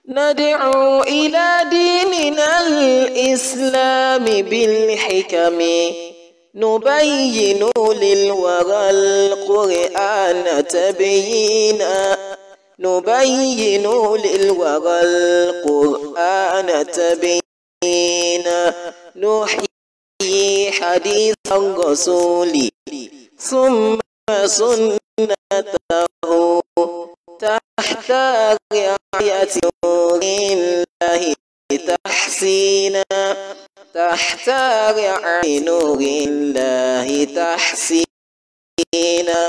ندعو إلى ديننا الإسلام بالحكم نبين للورى القرآن تبيينا نبين للورى القرآن تبيينا نحيي حديث الرسول ثم سنته تحت رعاية نور الله تحسينا تحت رعاية نور الله تحسينا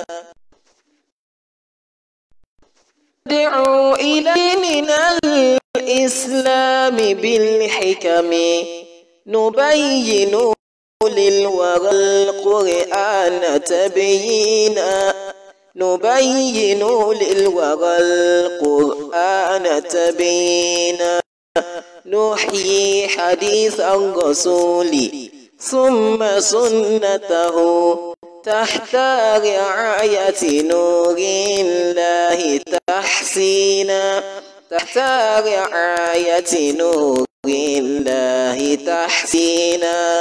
ندعو إلى ديننا الإسلام بالحكم نبين للورى القرآن تبيينا نبين للورى القرآن تبيينا نحيي حديث الرسول ثم سنته تحت رعاية نور الله تحسينا تحت رعاية نور الله تحسينا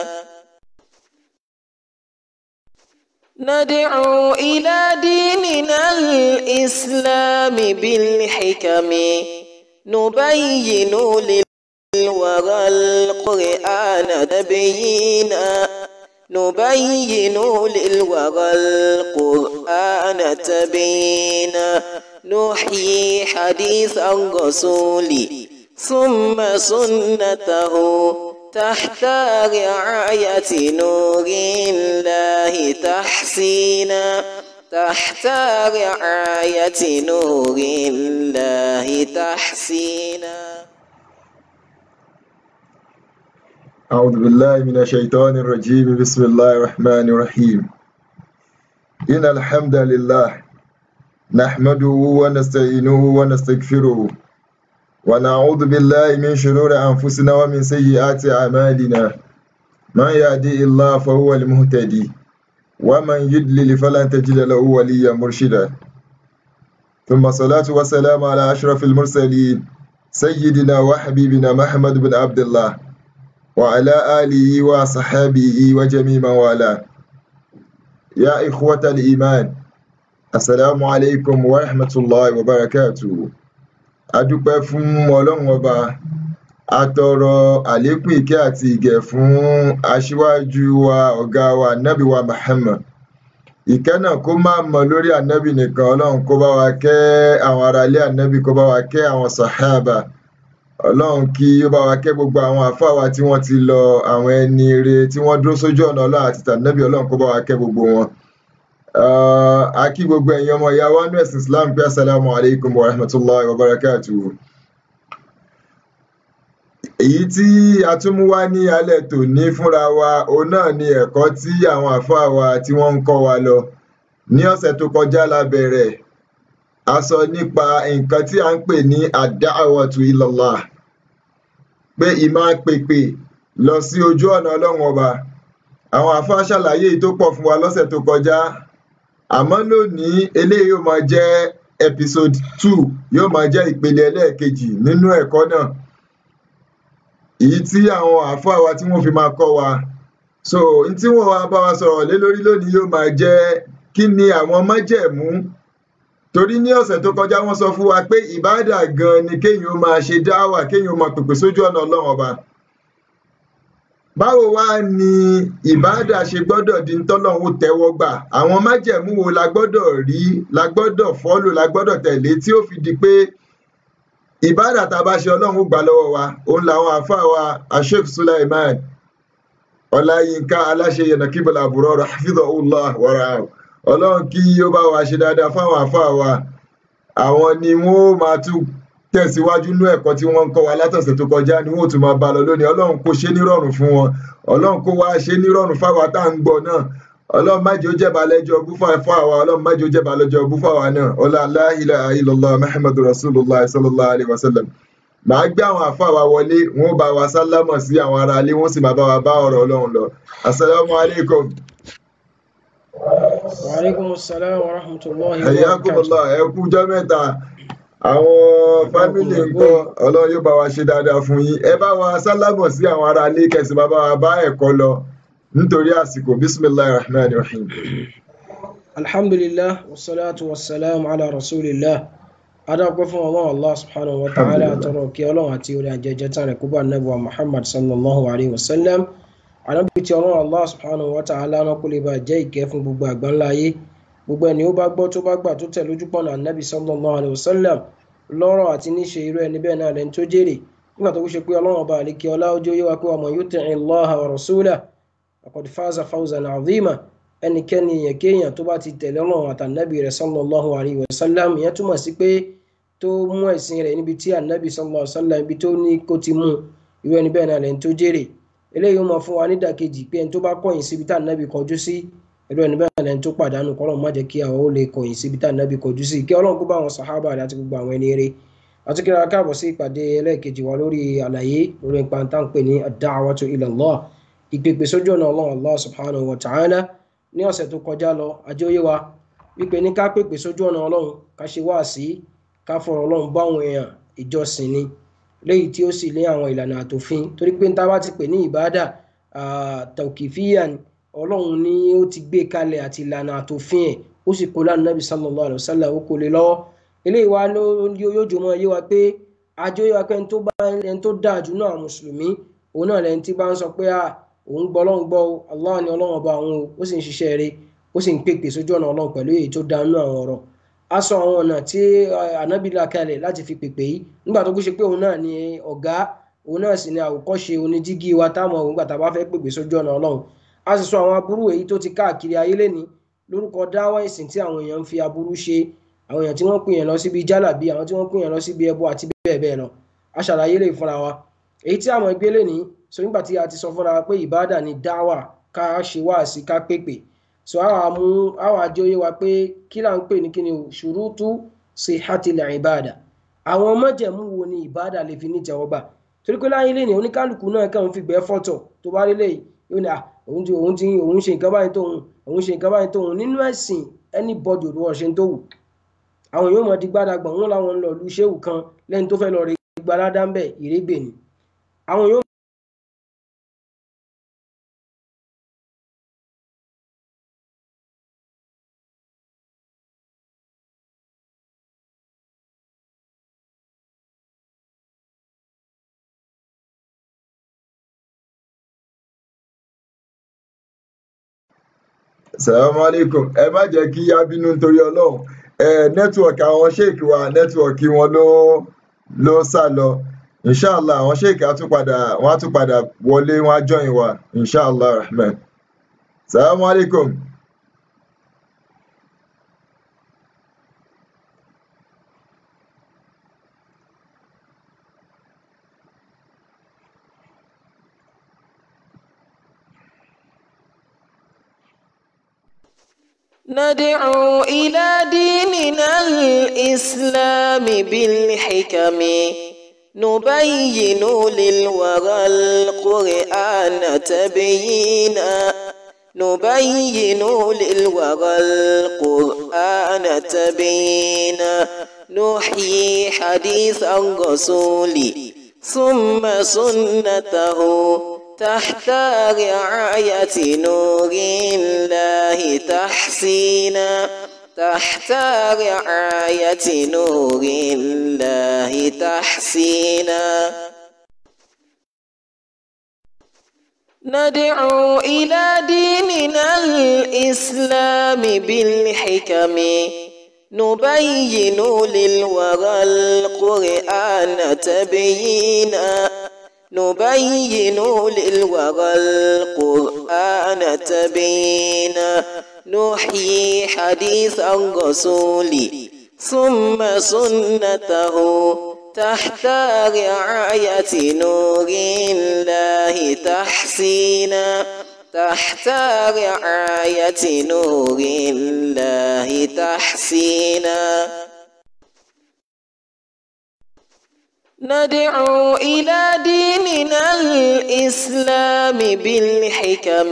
ندعو إلى ديننا الإسلام بالحكم نبين للورى القرآن تبيينا نبين للورى القرآن تبيينا نحيي حديث الرسول ثم سنته تحت رعاية نور الله تحسينا تحت رعاية نور الله تحسينا أعوذ بالله من الشيطان الرجيم بسم الله الرحمن الرحيم إن الحمد لله نحمده ونستعينه ونستغفره ونعوذ بالله من شرور أنفسنا ومن سيئات أعمالنا من يهدي الله فهو المهتدي ومن يضلل فلن تجد له وليا مرشدا ثم الصلاة والسلام على أشرف المرسلين سيدنا وحبيبنا محمد بن عبد الله وعلى آله وصحابه وجميع من والاه يا إخوة الإيمان السلام عليكم ورحمة الله وبركاته adúpẹ́ fún ọlọ́run ọba atọrọ àlékún ìkẹ́ àti ìgẹ̀ fún aṣíwájú wa ọ̀gá wa ànábì wa Muhammad ìkẹ́ náà kó má mọ lórí ànábì nìkan ọlọ́run kó bá wa kẹ́ àwọn aráalé ànábì kó bá wa kẹ́ àwọn sàhábà ọlọ́run kí ó bá wa kẹ́ gbogbo àwọn àfáà wa tí wọ́n ti lọ àwọn ẹni ire tí wọ́n dúró sójú ọ̀nà ọlọ́run àti tànábì ọlọ́run kó bá wa kẹ́ gbogbo wọn a kí gbogbo ẹ̀yin ọmọ ìyá wa nínú ẹ̀sìn Islam pé assalamu alaikum wa rahmatullahi wa barakatuhu èyí tí a tún mú wá ní alẹ́ tòní fúnra wa òun náà ni ẹ̀kọ́ tí àwọn àfáà wa tí wọ́n ń kọ́ wa lọ ní ọ̀sẹ̀ tó kọjá la bẹ̀rẹ̀ a sọ nípa nǹkan tí a ń pè ní ad-da'watu ilallah pé ìmáa pèpè lọ sí ojú ọ̀nà ọlọ́run ọba àwọn àfáà ṣàlàyé èyí tó pọ̀ fún wa lọ́sẹ̀ tó kọjá àmọ́ lónìí eléyìí yóò máa jẹ́ episode two yóò máa jẹ́ ìpele ẹlẹ́ẹ̀kejì nínú ẹ̀kọ́ náà èyí tí àwọn àáfàá wa tí wọ́n fi máa kọ́ wa so n tí wọ́n wá bá wa sọ̀rọ̀ lé lórí lónìí yóò máa jẹ́ kí ni àwọn májẹ̀mú torí ní ọ̀sẹ̀ tó kọjá wọ́n sọ fún wa pé ìbáàdà gan ni kéèyàn ó máa ṣe dáwà kéèyàn ó máa pèpè sójú ọ̀nà ọlọ́run ọba báwo wá ni ìbáàdà ṣe gbọ́dọ̀ di ntọ́lọ́hún tẹ́wọ́ gbà àwọn májẹ̀mú wo la gbọ́dọ̀ rí la gbọ́dọ̀ fọ́lò la gbọ́dọ̀ tẹ̀lé tí ó fi di pé ìbáàdà tá a bá ṣe ọlọ́run gbà lọ́wọ́ wa òun làwọn àáfàá wa asheikh sulaiman ọláyínká aláṣẹ yẹnàkíbọlá àbúrò hafidhahullah wàrà ọlọ́run kí ó bá wa ṣe dáadáa fáwọn àáfàá wa àwọn ni wọn ó máa tún tẹ̀síwájú nú ẹ̀kọ́ tí wọ́n ń kọ́ wa látọ̀sẹ̀ tó kọjá ni wọ́n tún máa bá lọ lónìí ọlọ́run kó ṣe nírọ̀rùn fún wọn ọlọ́run kó wá ṣe nírọ̀rùn fáwa tá à ń gbọ́ náà ọlọ́run má jẹ́ ó jẹ́ balẹ̀jọ́ bú fún àwa ọlọ́run má jẹ́ ó jẹ́ balẹ̀jọ́ bú fún àwa náà ọlá la ilaha illallah muhammadu rasulullah sallallahu alayhi wa sallam màá gbé àwọn àfa wa wọlé wọn ó bá wa sálámọ̀ sí àwọn ará ilé wọn sì máa bá wa bá ọ̀rọ̀ ọlọ́run lọ asalaamu alaykum. wa aleykum salaam wa rahmatulahi wa hayyakumullah ẹ kú jọ́ mẹ́ta àwọn fámìlì ńkọ́ ọlọ́run yóò bá wa ṣe dáadáa fún yín ẹ bá wa sálábọ̀ sí àwọn ará ilé kẹsì bàbá wa bá ẹ̀kọ́ lọ nítorí àsìkò bisimilahi rahman rahim. alhamdulillah wasalaatu wasalaamu ala rasulillah adáwọ̀pẹ́ fún ọlọ́run allah subhanahu wa ta'ala àtọrọ kí ọlọ́run àti orí àjẹjẹ tán rẹ̀ kó bá nẹ́bùwà muhammad sallallahu alayhi wa sallam anábì tí ọlọ́run allah subhanahu wa ta'ala náà kó lè bá jẹ́ ìkẹ́ fún gbogbo àgbáńlá ayé gbogbo ẹni ó bá gbọ́ tó bá gbà tó tẹ̀ lójú pọ̀nà anábì sallallahu alayhi wa sallam lọ́rọ̀ àti níṣe irú ẹni bẹ́ẹ̀ náà lẹ́ni tó jèrè nígbà tó ṣe pé ọlọ́run ọba àlekè ọlá ojú yé wa pé wa man yuti' allaha wa rasulahu faqad faza fawzan 'azima ẹnikẹ́ni èèyàn kéèyàn tó bá ti tẹ̀lé ọlọ́run àtànábì rẹ̀ sallallahu alayhi wa sallam ìyẹn túmọ̀ sí pé tó mú ẹ̀sìn rẹ̀ níbi tí ànábì sallallahu alayhi wa sallam ibi tó ní kó ti mú irú ẹni bẹ́ẹ̀ náà lẹ́ni tó jèrè eléyìí ó mọ fún wa nídàkejì pé ẹni tó bá kọ̀yìn síbi tá ànábì kọjú sí irú ẹni bẹ́ẹ̀ lẹ́ni tó pàdánù kọ́lọ́n má jẹ́ kí àwọn ó lè kọ̀yìn síbi tá ànábì kọjú sí kí ọlọ́run kó bá àwọn sàhábà rẹ̀ àti gbogbo àwọn ẹni eré àti kí ara káàbọ̀ sí ìpàdé ẹlẹ́ẹ̀kejì wa lórí àlàyé lórí ipa tá à ń pè ní ad-da'watu ila Allah ìpèpè sójú ọ̀nà ọlọ́run Allah subhanahu wa ta'ala ní ọ̀sẹ̀ tó kọjá lọ àjọyé wa wípé ní ká pèpè sójú ọ̀nà ọlọ́run ká ṣe wá sí ká fọ̀rọ̀ ọlọ́run bá àwọn èèyàn ìjọsìn ni léyìí tí ó sì lé àwọn ìlànà àtòfin torí pé níta bá ti pè ní ìbádà tawqifiyya ni ọlọ́run ni ó ti gbé kalẹ̀ àti ìlànà àtòfin ẹ̀ ó sì kó lánàá Nabi sallallahu alaihi wasallam ó kó lé lọ́wọ́ eléyìí wá ló yóò jọ mọ́ yé wa pé àjọyé wa pé ẹni tó bá ẹni tó dáa jù náà mùsùlùmí òun náà lẹni tí bá ń sọ pé òun gbọ́ ọlọ́run gbọ́ o allah ni ọlọ́run ọba òun o ó sì ń ṣiṣẹ́ rẹ̀ ó sì ń pèpè sójú ọ̀nà ọlọ́run pẹ̀lú èyí tó dá nínú àwọn ọ̀rọ̀ a sọ àwọn ọ̀nà tí ànábì là kalẹ̀ láti fi pèpè yìí nígbà tó kú ṣe pé òun náà ni ọ̀gá òun náà sì ni àwòkọ́ṣe oníjígí wa táwọn òun gbà tá a bá fẹ́ pèpè sójú ọ̀nà ọlọ́run a sì sọ àwọn aburú èyí tó ti káàkiri ayé lẹ́ni lórúkọ dáwọ́ ìsìn tí àwọn èèyàn ń fi aburú ṣe àwọn èèyàn tí wọ́n pè yẹn lọ síbi jálàbí àwọn tí wọ́n pè yẹn lọ síbi ẹbọ àti bẹ́ẹ̀ bẹ́ẹ̀ lọ a ṣàlàyé lè fúnra wa èyí tí àwọn ẹgbẹ́ lẹ́ni so nígbà tí a ti sọ fúnra pé ìbáàdà ni dáwà ká ṣe wá sí ká pèpè so àwọn àmú àwọn àjọ yé wa pé kí là ń pè ní kíni o ṣùrùtù sihhatil ìbáàdà àwọn májẹ̀mú wo ni ìbáàdà lè fi ní ìtẹ́wọ́gbà torí pé láyé lẹ́ni oníkálukú náà kàn ń fi gbẹ́ fọ́tọ̀ tó bá lélẹ̀ yóò ní òun ti òun ti òun ṣe nǹkan báyìí tóun òun ṣe nǹkan báyìí tóun nínú ẹ̀sìn anybody òdu ọ̀ṣẹ́ tó wù àwọn yóò mọ̀ di gbádàgbọ̀n wọn làwọn ń lọ lu ṣéwù kan lẹ́ni tó fẹ́ lọ rí gbaládá ń bẹ̀ ìrégbè ni àwọn yóò salamu alaikum ẹ má jẹ́ kí á bínú nítorí ọlọ́run ẹ nẹ́tíwọ̀kì àwọn sheik wa nẹ́tíwọ̀kì wọn ló ló sá lọ inshallah àwọn sheik á tún padà wọn á tún padà wọlé wọn á join wa inshallah rahman salamu alaikum. ندعو إلى ديننا الإسلام بالحكم نبين للورى القرآن تبيينا نبين للورى القرآن تبيينا نحيي حديث الرسول ثم سنته تحت رعاية نور الله تحسينا تحت رعاية نور الله تحسينا ندعو إلى ديننا الإسلام بالحكم نبين للورى القرآن تبيينا نبين للورى القرآن تبينا نحيي حديث الرسول ثم سنته تحت رعاية نور الله تحسينا تحت رعاية نور الله تحسينا ندعو إلى ديننا الإسلام بالحكم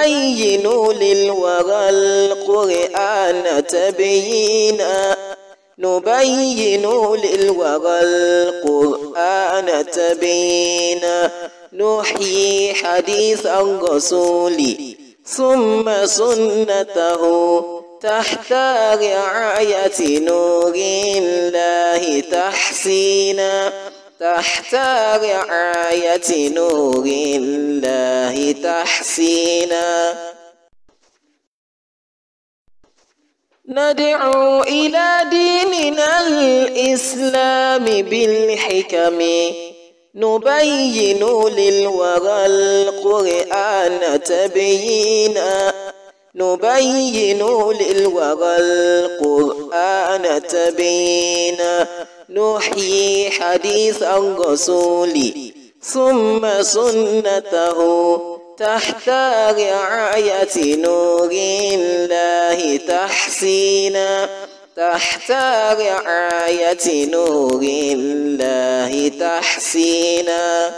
نبين للورى القرآن تبيينا نبين للورى القرآن تبينا نحيي حديث الرسول ثم سنته تحت رعاية نور الله تحسينا تحت رعاية نور الله تحسينا ندعو إلى ديننا الإسلام بالحكم نبين للورى القرآن تبينا نبين للورى القرآن تبينا نحيي حديث الرسول ثم سنته تحت رعاية نور الله تحسينا تحت رعاية نور الله تحسينا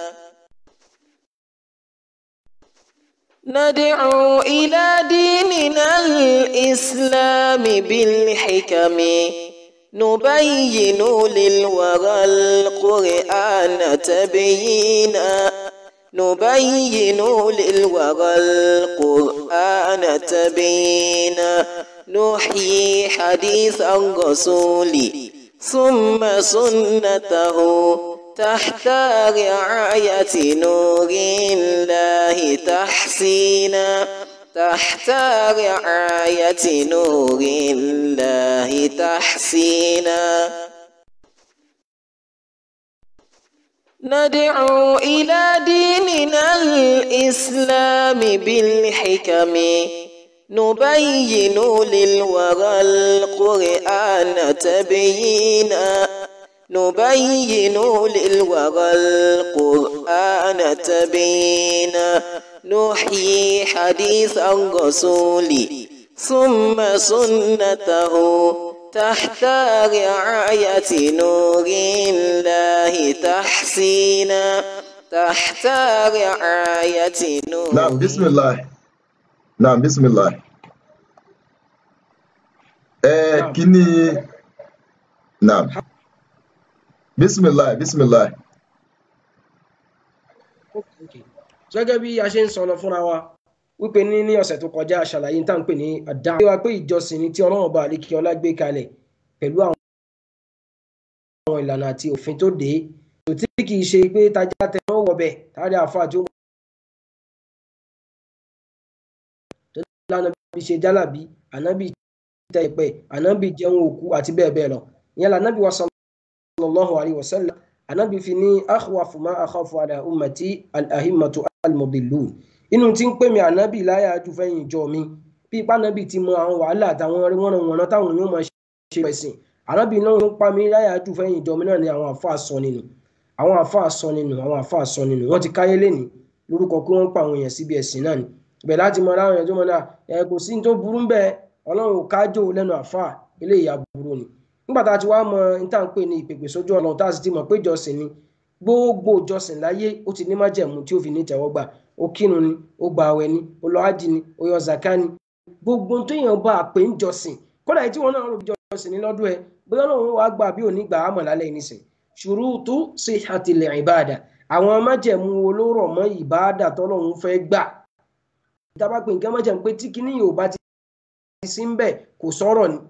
ندعو إلى ديننا الإسلام بالحكم نبين للورى القرآن تبينا نبين للورى القرآن تبينا نحيي حديث الرسول ثم سنته تحت رعاية نور الله تحسينا تحت رعاية نور الله تحسينا ندعو إلى ديننا الإسلام بالحكم نبين للورى القرآن تبينا نبين للورى القرآن تبينا نحيي حديث الرسول ثم سنته تحت رعاية نور الله تحسينا تحت رعاية نور نعم بسم الله نعم بسم الله ẹ نعم. kíni naam bisimilahi bisimilahi Okay. gẹ́gẹ́ bí a ṣe ń sọ lọ fúnra wa wípé ní ní ọ̀sẹ̀ tó kọjá aṣàlàyé tá à ń pè ní àdáhùn. wíwá pé ìjọsìn ni tí ọlọ́run bá àlékí ọlá gbé kalẹ̀ pẹ̀lú àwọn àwọn ìlànà àti òfin tó dé kò tí kì í ṣe pé tajà tẹ wọ́n wọ̀ bẹ̀ tárí àfa tí ó tó lánàá bí ṣe jálàbí ànábì tẹ ìpẹ ànábì jẹun òkú àti bẹ́ẹ̀ bẹ́ẹ̀ lọ ìyẹn lànábì wa sallallahu alayhi wa sallam ànábì fi ní akhwafu ma akhafu ala ummati al-ahimmatu al-mudillun inú tí ń pè mí ànábì láyà ju fẹ́yìn ìjọ mi bí ipá ànábì ti mọ àwọn wàhálà àtàwọn wọ́nranwọ̀nran táwọn yóò máa ṣe ẹ̀sìn ànábì náà ń pa mí láyà ju fẹ́yìn ìjọ mi náà ni àwọn àfa sọ nínú àwọn àfa sọ nínú àwọn àfa sọ nínú wọ́n ti káyé lẹ́ni lórúkọ pé wọ́n pa àwọn èèyàn síbi ẹ̀sìn náà ni ibẹ̀ láti mọ aláwọn èèyàn tó mọ náà ẹ kò sí ní tó burú bẹ́ẹ̀ ọlọ́run ò kájò lẹ́nu àfa eléyìí aburú ni nígbà tá a ti wá mọ níta ń pè ní ìpèpè sójú ọ̀nà tá a sì ti mọ̀ pé ìjọsìn ni gbogbo ìjọsìn láyé ó ti ní májẹ̀mú tí ó fi ní ìtẹ́wọ́gbà ó kírun ni ó gba àwẹ̀ ni ó lọ ájì ni ó yọ zaka ni gbogbo tó yàn bá a pè ń jọsìn kódà èyí tí wọn náà rò bí jọsìn ní lọ́dún ẹ bóyá Ọlọ́run wàá gbà bí òní gbà á mọ̀ lálẹ́ nísìn ṣurutu sihhatil ibada àwọn májẹ̀mú wo ló rọ̀ mọ́ ìbáàdà tọ́lọ́run fẹ́ gbà ìtàbá pé nǹkan májẹ̀mú pé tí kíní yóò bá ti sí ń bẹ̀ kò sọ̀rọ̀ ni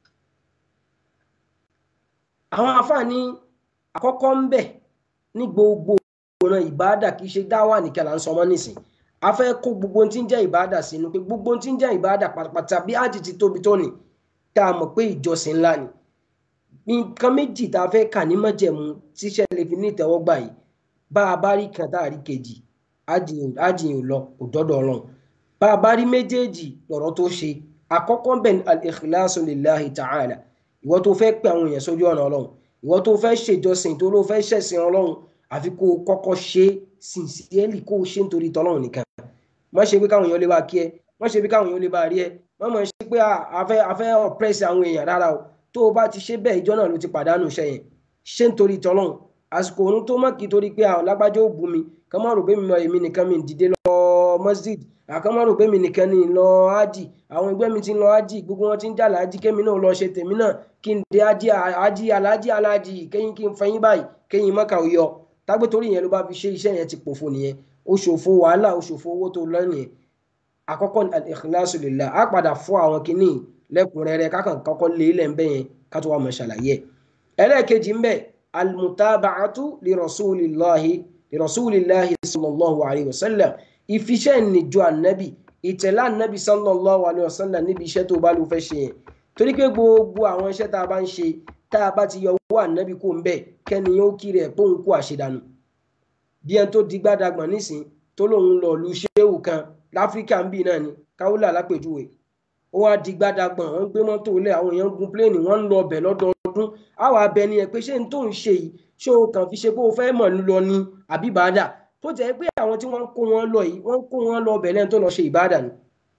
àwọn àfààní àkọ́kọ́ ń bẹ̀ ní gbogbo ìran ìbáàdà kì í ṣe dáwà nìkan là ń sọmọ́ nísìn a fẹ́ kó gbogbo ohun tí ń jẹ́ ìbáàdà sínú pé gbogbo ohun tí ń jẹ́ ìbáàdà pátápátá bí ájì ti tóbi tó ní tá a mọ̀ pé ìjọsìn ńlá ni nǹkan méjì tá a fẹ́ kà ní májẹ̀mú tíṣẹ́ lè fi ní ìtẹ́wọ́gbà yìí bá a bá rí kan tá a rí kejì ájì yìí lọ kò dọ́dọ̀ ọlọ́run bá a bá rí méjèèjì lọ̀rọ̀ tó ṣe àkọ́kọ́ bẹ̀ ní al-ikhlasu lillahi ta'ala ìwọ tó fẹ́ pè àwọn èèyàn sójú ọ̀nà ọlọ́run ìwọ tó fẹ́ ṣèjọsìn tó ló fẹ́ ṣẹ̀sìn ọlọ́run àfi kó o kọ́kọ́ ṣe sincerely kó o ṣe nítorí tọ́lọ́run nìkan má ṣe pé káwọn èèyàn lè bá kí ẹ má ṣe pé káwọn èèyàn lè bá rí ẹ má mọ̀ ṣe pé àfẹ́ àfẹ́ oppress àwọn èèyàn rárá o tó o bá ti ṣe bẹ́ẹ̀ ìjọ náà ló ti pàdánù iṣẹ́ yẹn ṣe nítorí tọ́lọ́run àsìkò òun tó má kí torí pé àwọn lágbájá ò bú mi kàn má rò pé mi mọ èmi nìkan mi dìde lọ masjid àkàn má rò pé mi nìkan ni lọ ájì àwọn ẹgbẹ́ mi ti ń lọ ájì gbogbo wọn ti ń jàlá ájì kémi náà lọ ṣe tèmi náà kí n dé ají ají alájí alájí kẹ́yìn kí n fẹ́yìn báyìí kẹ́yìn mọ́kà ó yọ tágbé torí yẹn ló bá fi ṣe iṣẹ́ yẹn ti pòfo nìyẹn ó ṣòfò wàhálà ó ṣòfò owó tó lọ nìyẹn àkọ́kọ́ al-ikhlasu lillah á padà fọ́ àwọn kìíní lẹ́kùnrẹ́rẹ́ kákan kọ́kọ́ lé ilẹ̀ ń bẹ́ yẹn ká tó wà mọ̀ ṣàlàyé ẹlẹ́ẹ̀kejì ń bẹ al-mutaba'atu li rasulillahi li rasulillahi sallallahu alayhi wa sallam ìfiṣẹ́ ìnìjọ ànábì ìtẹ̀lá ànábì sallallahu alayhi wa sallam níbi iṣẹ́ tó bá ló fẹ́ ṣe yẹn torí pé gbogbo àwọn iṣẹ́ tá a bá ń ṣe tá a bá ti yọ owó ànábì kó ń bẹ̀ kẹ́ni yóò kiri ẹ̀ póun kó àṣedànù bí ẹni tó digbá dagbọ̀n nísìn tó lòun lọ lu ṣéwù kan láfíríkà ń bì náà ni káwúlà lápèjúwe ó wá digbá dagbọ̀n wọ́n gbé mọ́tò lẹ̀ àwọn èèyàn gun pléènì wọ́n ń lọ ọbẹ̀ lọ́dọọdún àwọn abẹni ẹ̀ pé ṣé n tó ń ṣe yìí ṣé o kàn fi ṣe pé o fẹ́ mọ̀ lọ ni àbí ìbádà tó jẹ́ pé àwọn tí wọ́n ń kó wọn lọ yìí wọ́n ń kó wọn lọ ọbẹ̀ lẹ́nu tó lọ ṣe ìbádà ni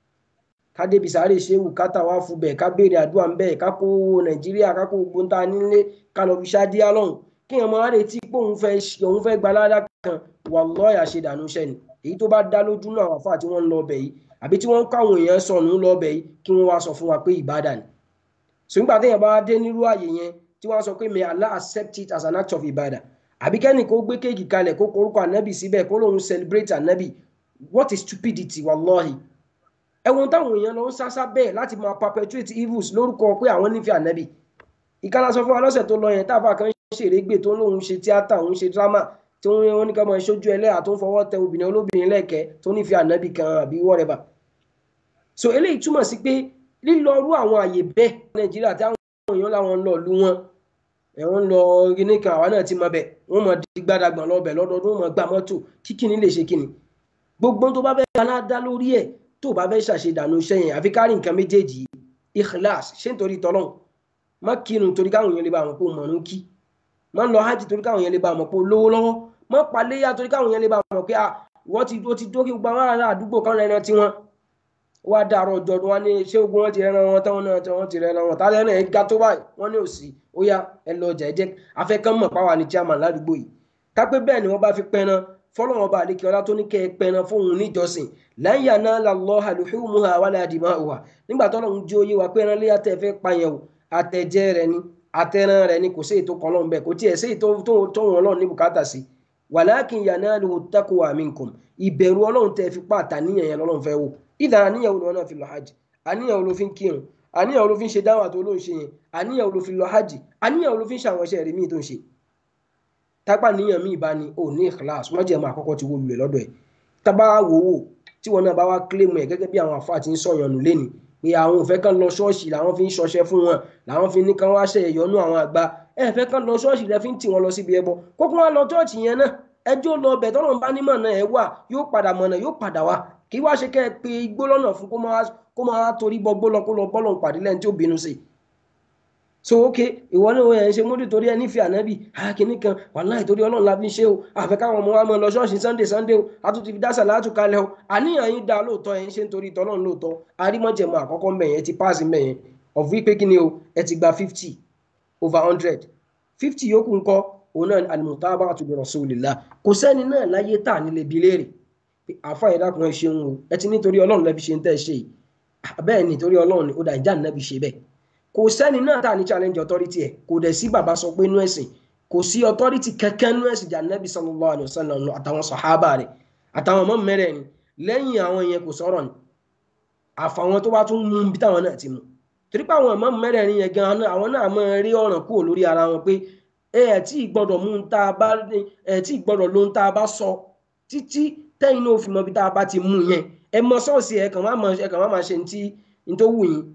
ká débi sáré ṣéwù ká tà wá fún bẹ̀ ká béèrè àdúrà ń bẹ̀ ká kó nàìjíríà ká kó gbogbo ta nílé ká lọ fi ṣáàdíà lọ́hùn kí wọn máa retí pé òun fẹ́ òun fẹ́ gba ládà kan wallahi àṣedànù iṣẹ́ ni èyí tó bá dá lójú náà àwọn àfáà tí wọ́n ń lọ ọbẹ̀ yìí àbí tí wọ́n ń káwọn èèyàn sọnù lọ ọbẹ̀ yìí kí wọ́n wá sọ fún wa pé ìbádà ni ṣùgbọ́n àtẹ̀yìn bá dé nírú àyè yẹn tí wọ́n sọ pé may Allah accept it as an act of ibada àbí kẹ́ni kó gbé kéèkì kalẹ̀ kó korúkọ ànábì síbẹ̀ kó lóun celebrate ànábì what is stupidity wallahi ẹ̀wọ̀n táwọn èèyàn lọ ń sásá bẹ́ẹ̀ láti máa perpetuate evils lórúkọ pé àwọn nífẹ̀ẹ́ ànábì ìkànnà sọ fún wa lọ́sẹ̀ tó lọ yẹn táàbà kan ṣèrégbè tó lóun ṣe tíátà òun ṣe drama tí wọ́n ní ká máa ṣojú ẹlẹ́yà tó ń fọwọ́ tẹ obìnrin olóbìnrin lẹ́ẹ̀kẹ́ tó nífẹ̀ẹ́ ànábì kan àbí whatever so eléyìí túmọ̀ sí pé lílọrú àwọn àyè bẹ́ẹ̀ nàìjíríà tí àwọn èèyàn láwọn ń lọ lu wọn ẹ̀wọ̀n ń lọ kíní kan àwa náà ti mọ bẹ̀ wọ́n mọ di gbàdàgbọ̀n lọ́bẹ̀ lọ́dọọdún wọ́n mọ gbà mọ́tò kí kíní lè ṣe kíní gbogbo tó bá fẹ́ aládá lórí ẹ̀ tó bá fẹ́ ṣàṣedànù iṣẹ́ yẹn àfi kárí nǹkan méjèèjì ikhlas ṣé nítorí tọ́lọ́n má kírun torí káwọn èèyàn lè bá àwọn pé mọ̀ ń kí má lọ hajj torí káwọn èèyàn lè bá àwọn pé lówó lọ́wọ́ má paléyà torí káwọn èèyàn lè bá àwọn pé wọ́n ti ó ti dókè gbogbo àwọn ará àdúgbò kan rẹ̀ tí wọ́n wá dàrọ̀ ọjọ́ wọn ní ṣé ogun wọn ti rẹ́ran wọn táwọn náà tí wọ́n ti rẹ́ran wọn tálẹ́ náà ga tó báyìí wọ́n ní òsì ó yá ẹ lọ ọjà ẹ jẹ́ afẹ́kàn mọ̀ páwa ní chairman ládùúgbò yìí kápẹ́ bẹ́ẹ̀ ni wọ́n bá fi pẹ́ran fọlọ́wọ́n bá àlékè ọlá tó ní kẹ́ ẹ pẹ́ran fóun níjọsìn lan yanala Allaha luhumuha wala dima'uha nígbà tó lọ́run jí oyé wa pẹ́ran léyà tẹ́ fẹ́ pààyàn o àtẹ̀jẹ́ rẹ ni àtẹ̀ràn rẹ ni kò sí ètò kan lọ́n bẹ́ẹ̀ kò tiẹ̀ sí ètò tó wọn lọ́n ní bùkátà sí walakin yanaluhu taqwa minkum ìbẹ̀rù ọlọ́run tẹ́ fi pàtà níyàn yẹn lọ́lọ́run fẹ́ wò ìdá àníyàn olùwọ́n náà fi lọ hajj àníyàn olú fi ń kírun àníyàn olú fi ń ṣe dáwà tó ló ń ṣe yẹn àníyàn olú fi lọ hajj àníyàn olú fi ń ṣàwọn iṣẹ́ rẹ̀ míì tó ń ṣe tápà níyàn míì bá ní ò ní ikhlas wọ́n jẹ́ máa kọ́kọ́ ti wo lulẹ̀ lọ́dọ̀ ẹ̀ tábà wò wò tí wọn náà bá wá kílèmù ẹ̀ gẹ́gẹ́ bí àwọn àfáà ti ń sọ̀yàn nù lẹ́ni pé àwọn ò fẹ́ kán lọ ṣọ́ọ̀ṣì làwọn fi ń ṣọṣẹ́ fún wọn làwọn fi ní kán wá ṣe ìyọnú àwọn àgbà ẹ fẹ́ kán lọ ṣọ́ọ̀ṣì lẹ́ fi ń tì wọn lọ síbi ẹbọ kókó wọn lọ ṣọ́ọ̀ṣì yẹn náà ẹjọ́ lọ bẹ̀ tọ́lọ́ bá nímọ̀ náà ẹ wà yóò padà mọ̀nà yóò padà wá kí wá ṣe kẹ́ ẹ pé igbó lọ́nà fún kó máa torí bọ́ gbó lọ kó lọ bọ́lọ̀ pàdé lẹ́ni tí ó bínú sí so ok ìwọ náà ẹ̀ ń ṣe múdì torí ẹ nífẹ̀ẹ́ ànábì àkíní kan wàláhì torí ọlọ́run la fi ń ṣe o àfẹ́ káwọn ọmọ wa mọ lọ ṣọ́ọ̀ṣì sunday sunday o àtúntì fi dásà látù kalẹ̀ o àníyàn yín dá lóòótọ́ ẹ̀ ń ṣe nítorí tọ́lọ́run lóòótọ́ arímọ̀jẹ̀mọ̀ àkọ́kọ́ mbẹ̀ yẹn ti páàsì mbẹ̀ yẹn of wípé kí ni o ẹ ti gba fifty over hundred fifty yòókù ńkọ́ òun náà al-mutaba'atu bi rasulillah kò sẹ́ni náà láyé tà nílé bi léèrè àfa ìdákun ẹ ṣeun o ẹ ti nítorí ọlọ́run lẹ́bi ṣe ń tẹ́ ṣe yìí bẹ́ẹ̀ ni torí ọlọ́run ni ó dà ìjà nẹ́bi ṣe bẹ́ẹ̀ kò sẹ́ni náà tà ní challenge authority ẹ̀ kò dẹ̀ sí bàbá sọ pé inú ẹ̀sìn kò sí authority kankan inú ẹ̀sìn jà nẹ́bi sallallahu alaihi wasallam àtàwọn sàhábà rẹ̀ àtàwọn ọmọ mẹ́rẹ̀ ni lẹ́yìn àwọn yẹn kò sọ̀rọ̀ ni àfàwọn tó bá tún mú bí táwọn náà ti mú torí pé àwọn ọmọ mẹ́rẹ̀ ni yẹn gan àwọn náà máa rí ọ̀ràn kúrò lórí ara wọn pé ẹ ẹ̀ tí gbọ́dọ̀ mú un tá a bá ẹ̀ tí gbọ́dọ̀ ló ń tá a bá sọ títí tẹ́yìn náà fi mọ bí tá a bá ti mú yẹn ẹ mọ sọ́ọ̀sì ẹ kàn má ẹ kàn má máa ṣe ní ní tó wù yín.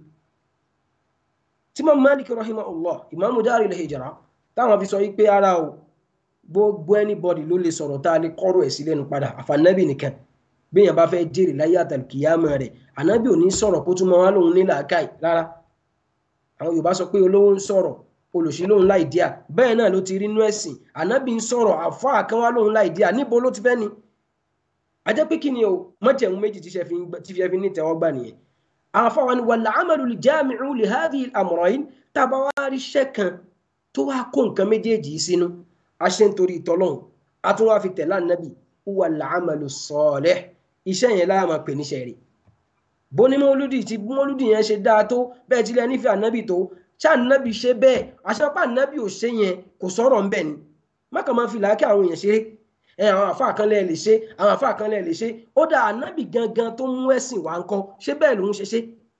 tí mo Malik rahimahullah ìmáàmù Daril Hijra táwọn fi sọ yí pé ara o gbogbo anybody ló lè sọ̀rọ̀ tá a lè kọ́rọ̀ ẹ̀ sí lẹ́nu padà àfànàbì nìkan béèyàn bá fẹ́ jèrè láyé àtàlùkìyàmọ̀ rẹ̀ ànábì ò ní sọ̀rọ̀ kó tún mọ́ wá lòun ní làákàì rárá àwọn Yorùbá sọ pé olówó ń sọ̀rọ̀ olùsí lòun láì díà bẹ́ẹ̀ náà ló ti rí inú ẹ̀sìn ànábì ń sọ̀rọ̀ àfáà kan wá lòun láì díà níbo ló ti fẹ́ ni ajẹ́ pé kí ni o mọ́jẹ̀mú méjì tí fi fi ní tẹ́wọ́gbà nìyẹn àfáà wa ni wal amalu li jami'u li hadhihi al-amrayn tàbá wá rí iṣẹ́ kan tó wá kó nǹkan méjèèjì sínú a ṣe ń torí ìtọ́lọ́hún a tún wá fi tẹ̀lé ànábì wal amalu salih iṣẹ́ yẹn láà máa pè níṣẹ́ rẹ̀ bóní mọ́lúdì tí mọ́lúdì yẹn ṣe dáa tó bẹ́ẹ̀ tí lẹ́ nífẹ̀ẹ́ ànábì tó ṣé ànábì ṣe bẹ́ẹ̀ àṣepá ànábì ò ṣe yẹn kò sọ̀rọ̀ ń bẹ̀ ni má kàn máa fi làákẹ́ àwọn èèyàn ṣeré ẹ àwọn àfa kan lẹ́ẹ̀ lè ṣe àwọn àfa kan lẹ́ẹ̀ lè ṣe ó dá ànábì gangan tó mú ẹ̀sìn wá ń kọ́ ṣé bẹ́ẹ̀ lòún ṣe ṣe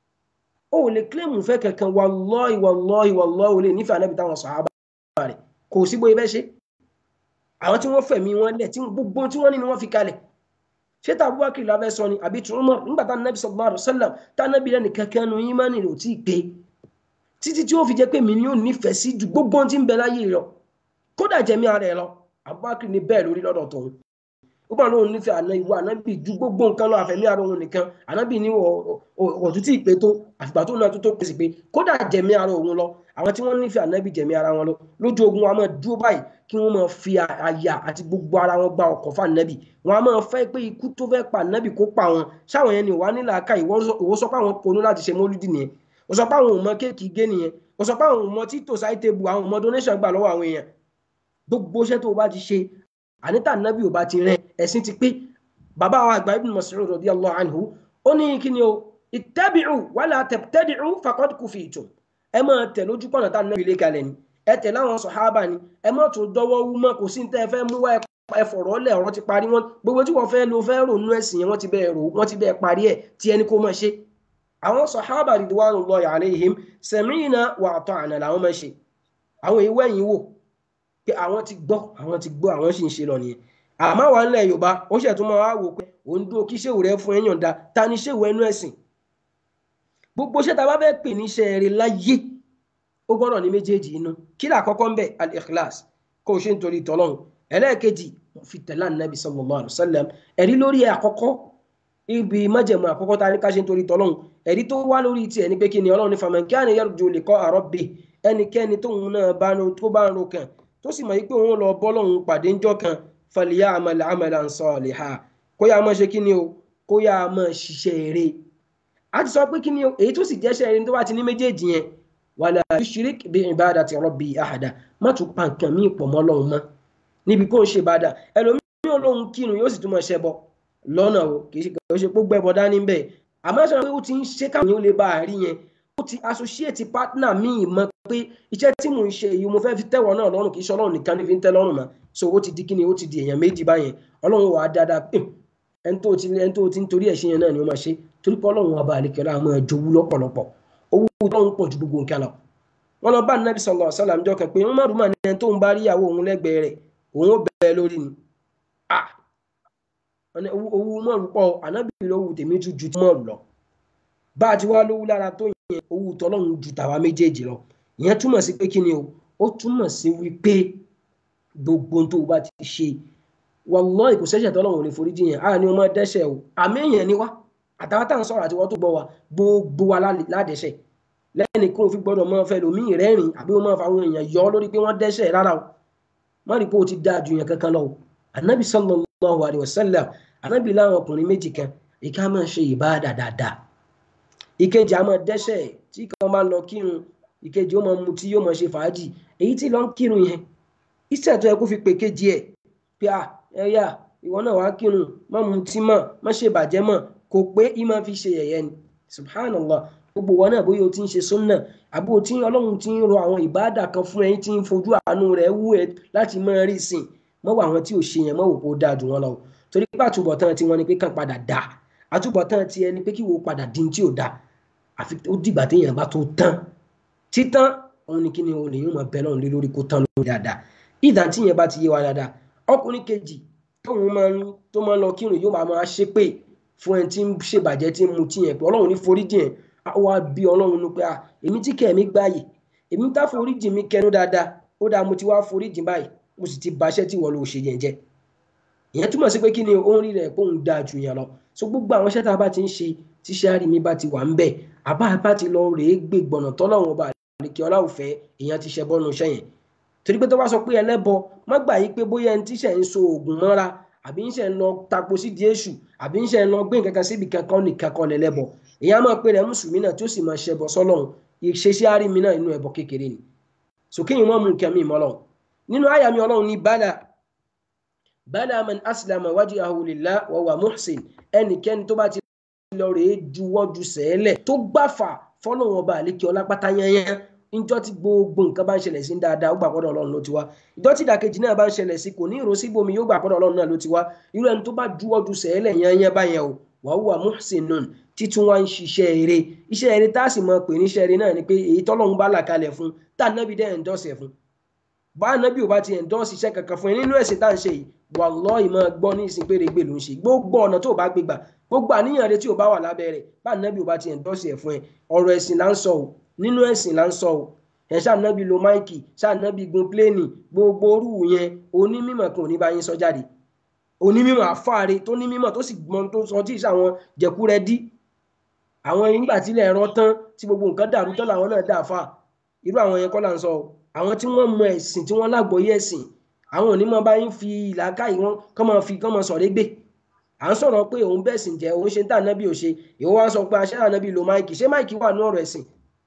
ó lè kílèmù fẹ́ kankan wallahi wallahi wallahi ó lè nífẹ̀ẹ́ ànábì táwọn sàhábà rẹ̀ kò sí bóyá bẹ́ẹ̀ ṣe àwọn tí wọ́n fẹ̀mí wọn lẹ̀ tí gbogbo tí wọ́n ní ni wọ́n fi kalẹ̀ ṣé tá Abubakar la fẹ́ sọ ni àbí Umar nígbà tá nàbì sallallahu alaihi wasallam tá nàbì lẹ́nu kankan nu ìmánì rẹ̀ ò tí ì pé títí tí ó fi jẹ́ pé mi ni ó nífẹ̀ẹ́ sí ju gbogbo tí ń bẹ láyé lọ kódà jẹ̀mí ara ẹ̀ lọ Abubakar ní bẹ́ẹ̀ lórí lọ́dọ̀ tòun ó bá lóun nífẹ̀ẹ́ àná ìwọ ànábì ju gbogbo nǹkan lọ àfẹ̀mí ara òun nìkan ànábì ní ọ̀tún tí ì pé tó àfìgbà tó náà tó tó pèsè pé kódà jẹ̀mí ara òun lọ àwọn tí wọ́n nífẹ̀ẹ́ ànábì jẹ̀mí ara wọn lọ lójú ogun wa máa dúró báyìí kí wọ́n máa fi àyà àti gbogbo ara wọn gba ọkọ̀ fún ànábì wọn a máa fẹ́ pé ikú tó fẹ́ pa ànábì kó pa wọn ṣáwọn yẹn ni wà nílà aka ìwọ sọ pé àwọn ponú láti ṣe mọ́lúdì nìyẹn ó sọ pé àwọn ò mọ kéèkì gé nìyẹn ó sọ pé àwọn ò mọ títò sáì tébù àwọn ò mọ donation gbà lọ́wọ́ àwọn èèyàn gbogbo iṣẹ́ tó o bá ti ṣe àníta ànábì ò bá ti rẹ ẹ̀sìn ti pé bàbá wa àgbà ibn Mas'ud radiyallahu anhu ó ní kí ni o ittabi'u wala tabtadi'u faqad kufitum ẹ máa tẹ̀ lójú pọ̀nà tá ànábì lé kalẹ̀ ni ẹ tẹ̀ láwọn sọ̀hábà ni ẹ má tún dọ́wọ́ wú mọ́ kò sí ní tẹ́ ẹ fẹ́ mú wá ẹ fọ̀rọ̀ lẹ̀ ọ̀rọ̀ ti parí wọn gbogbo tí wọ́n fẹ́ lo fẹ́ rònú ẹ̀sìn yẹn wọ́n ti bẹ́ẹ̀ rò wọ́n ti bẹ́ẹ̀ parí ẹ̀ tí ẹni kó máa ṣe àwọn sọ̀hábà ridwanullahi alaihim sami'na wa ata'na làwọn máa ṣe àwọn ìwé ẹ̀yìn wò pé àwọn ti gbọ́ àwọn ti gbọ́ àwọn sì ń ṣe lọ nìyẹn àmọ́ wà ńlẹ̀ yorùbá ó ṣẹ̀ tún máa wá wò pé òun dúró kí ṣéwù rẹ fún ẹ̀yàn da ta ni ṣéwù ẹnu ẹ̀sìn gbogbo ṣẹ́ ta bá fẹ́ pè níṣẹ́ rẹ láyé ó gbọ́dọ̀ ní méjèèjì inú kí là kọ́kọ́ ń bẹ̀ al-ikhlas kó o ṣe ń torí tọ́lọ́run ẹlẹ́ẹ̀kejì fi tẹ̀lé ànábì sallallahu alaihi wasallam ẹ̀rí lórí àkọ́kọ́ ibi májẹ̀mú àkọ́kọ́ ta ní ká ṣe ń torí tọ́lọ́run ẹ̀rí tó wá lórí tiẹ̀ ní pé kí ni ọlọ́run ní faman kana yarju liqa'a rabbih ẹnikẹ́ni tóun náà bá tó bá ń ro kàn tó sì mọ̀ yí pé òun lọ bọ́ lọ́hùn pàdé ńjọ́ kan falya'mal 'amalan salihan kó yá máa ṣe kí ni o kó yá máa ṣiṣẹ́ eré a ti sọ pé kí ni o èyí tó sì jẹ́ṣẹ́ eré tó bá ti ní méjèèjì yẹn wala yushrik bi ibadati rabbi ahada má tún pa nǹkan míì pọ̀ mọ́ Ọlọ́run mọ́ níbi kó ń ṣe ìbádà ẹlòmíràn Ọlọ́run kírun yóò sì tún máa ṣẹbọ lọ́nà o kì í ṣe kò ṣe pé gbẹ́bọ dání bẹ́ẹ̀ àmọ́ ṣe pé ó ti ń ṣe káwọn yóò lè bá a rí yẹn ó ti associate partner míì mọ̀ pé iṣẹ́ tí mò ń ṣe yìí mo fẹ́ fi tẹ́wọ̀ náà lọ́rùn kì í ṣe Ọlọ́run nìkan ní fi ń tẹ́ lọ́rùn mọ́ so ó ti di kíni ó ti di èèyàn méjì báyẹn Ọlọ́run wà á dáadáa pé ẹni tó ti ẹni tó ti ń torí ẹ̀ ṣe yẹn náà ni ó máa ṣe torí pé Ọlọ́run ọba àlekẹ́lá máa jowú lọ́pọ̀lọpọ̀ owó Ọlọ́run pọ̀ ju gbogbo nǹkan lọ wọn lọ bá nàbì sallallahu alaihi wasallam jọ kan pé wọn má rúmà ní ẹni tó ń bá rí ìyàwó òun lẹ́gbẹ̀ẹ́ rẹ̀ òun ó bẹ̀ẹ́ lórí ni owó mọ̀rù pọ̀ ànábì lówó tèmi tún ju mọ̀rù lọ bá a ti wá lówó lára tó yẹn owó tọ́lọ́run ju tàwa méjèèjì lọ ìyẹn túmọ̀ sí pé kí ni o ó túmọ̀ sí wípé gbogbo tó o bá ti ṣe wallahi kò sẹ́ṣẹ̀ tọ́lọ́run ò lè forí jiyàn á ní o máa dẹ́ṣẹ̀ o àmì èèyàn ni wá àtàwọn táwọn sọ̀rọ̀ àti wọ́n tó gbọ́ wa gbogbo wa ládẹ́ṣẹ̀ lẹ́ni kó o fi gbọ́dọ̀ máa fẹ́ lòmíì rẹ́rìn àbí o máa fa àwọn èèyàn yọ lórí pé wọ́n dẹ́ṣẹ̀ rárá o má rí pé o ti dáa ju yẹn kankan lọ o anabi sallallahu alayhi wa sallam anabi láwọn ọkùnrin méjì kan ìka máa ṣe ìbáàdà dáadáa ìkejì a máa dẹ́ṣẹ̀ tí kan máa lọ kírun ìkejì ó máa mutí yóò máa ṣe fàájì èyí tí lọ ń kírun yẹn iṣẹ́ tó yẹ kó fi pè kejì ẹ̀ pé à ẹ̀yà ìwọ náà wàá kírun má mutí mọ́ má ṣe bàjẹ́ mọ́ kò pé ìmọ̀ fi ṣe yẹ̀yẹ́ ni subhanallah gbogbo wọn náà bóyá o ti ń ṣe súnà àbí o ti ń ọlọ́run ti ń rọ àwọn ìbáàdà kan fún ẹyin tí ń fojú àánú rẹ̀ wú ẹ láti máa rí sìn mọ́ wọ àwọn tí ò ṣe yẹn mọ́ wò kó dáa jù wọn lọ torí pé àtúbọ̀tán tí wọ́n ní pé kàn padà dà àtúbọ̀tán tí ẹni pé kí wo padà dín tí ò dà àfi ó dìgbà téèyàn bá tó tán títán òun ni kí ni òun lèyìn máa bẹ lọ́run lé lórí kó tán lórí dáadáa ìdá tí yẹn bá ti yé wa dáadáa ọkùnrin kejì tóun máa ń tó máa ń lọ kírun yóò máa máa ṣépè fún ẹni tí ń ṣèbàjẹ́ tí ń mutí yẹn pé ọlọ́run ní foríjì yẹn wá bí ọlọ́run ní pé à èmi tí kẹ̀ mí gbáyè èmi tá foríjì mi kẹnu dáadáa ó dáa mo ti wá foríjì báyìí mo sì ti baṣẹ́ tí wọ́n lọ ṣe yẹn jẹ́ ìyẹn túmọ̀ sí pé kí ni òun rí rẹ̀ pé òun dáa jù yẹn lọ so gbogbo àwọn iṣẹ́ tá a bá ti ń ṣe tíṣẹ́ àrí mi bá ti wà ń bẹ̀ àbá bá ti lọ rèé gbé gbọ̀nà tọ́lọ́run ọba àlekè ọláòfẹ́ èèyàn ti ṣẹ bọ́nu iṣẹ́ yẹn torí pé tó bá sọ pé ẹlẹ́bọ má gbà yí pé bóyá ẹni tíṣẹ̀ ń so oògùn mọ́ra àbí ń ṣe ń lọ tapo sí di èṣù àbí ń ṣe ń lọ gbé nǹkan kan síbi kankan nìkan kan lẹ́lẹ́bọ èèyàn máa pe rẹ̀ mùsùlùmí náà tí ó sì máa ṣẹbọ sọ́lọ́run ìṣesí àrí mi náà inú ẹbọ kékeré ni sòkè yìí wọ́n mú nǹkan mi mọ́ lọ́run nínú àyà mi ọlọ́run ní bala bala man aslama wajhahu lillah wa huwa muhsin ẹnikẹ́ni tó bá ti lọ rèé juwọ́ ju sẹ́ẹ̀lẹ̀ tó gbàfà fọlọ́run ọba àlékè ọlápátá yányán ìjọ tí gbogbo nǹkan bá ń ṣẹlẹ̀ sí dáadáa ó gbà pọ́dọ̀ ọlọ́run ló ti wá ìjọ tí ìdàkejì náà bá ń ṣẹlẹ̀ sí kò ní ìró síbòmí yóò gbà pọ́dọ̀ ọlọ́run náà ló ti wá irú ẹni tó bá juwọ́ ju sẹ́ẹ̀lẹ̀ yányán báyẹn o wàá wà muhsinun títún wá ń ṣiṣẹ́ eré iṣẹ́ eré tá a sì mọ̀ pé níṣẹ́ eré náà ni pé èyí tọ́lọ́run bá là kalẹ̀ fún tá nábì dẹ́ endorse ẹ̀ fún bá nábì ò bá ti endorse iṣẹ́ kankan fún ẹ nínú ẹ̀sìn tá à ń ṣe yìí wallahi máa gbọ́ ní ìsìn péré ló ń ṣe gbogbo ọ̀nà tó bá gbégbà gbogbo àníyàn rẹ tí ò bá wà lábẹ́ rẹ̀ bá nábì ò bá ti endorse ẹ̀ fún ẹ ọ̀rọ̀ ẹ̀sìn là ń sọ o nínú ẹ̀sìn là ń sọ o ẹ̀ ṣànábì lo máìkì ṣànábì gun pléènì gbogbo orú yẹn onímọ̀ kan ò ní bá yín sọ jáde onímọ̀ àfáàre tó ní mímọ̀ tó sì gbọ́n tó sọ tí ì sàwọn jẹ̀kúrẹ́ dí àwọn ìgbà tílẹ̀ ẹ̀rọ tán tí gbogbo nǹkan dàrú tán làwọn náà dà fà irú àwọn yẹn kọ́ là ń sọ àwọn tí wọ́n mọ ẹ̀sìn tí wọ́n lágbọ́yé ẹ̀sìn àwọn onímọ̀ bá yín fi ìlàkàyè wọn kọ́ máa fi kọ́ máa sọ̀rọ̀ gbé à ń sọ̀rọ̀ pé òun bẹ́ẹ̀ sìn jẹ́ òun ṣe ń tà nábì ò ṣe ìwọ wá sọ pé aṣẹ́ ànábì lo máìkì ṣé máìkì wà ní ọ̀rọ̀ ẹ̀sìn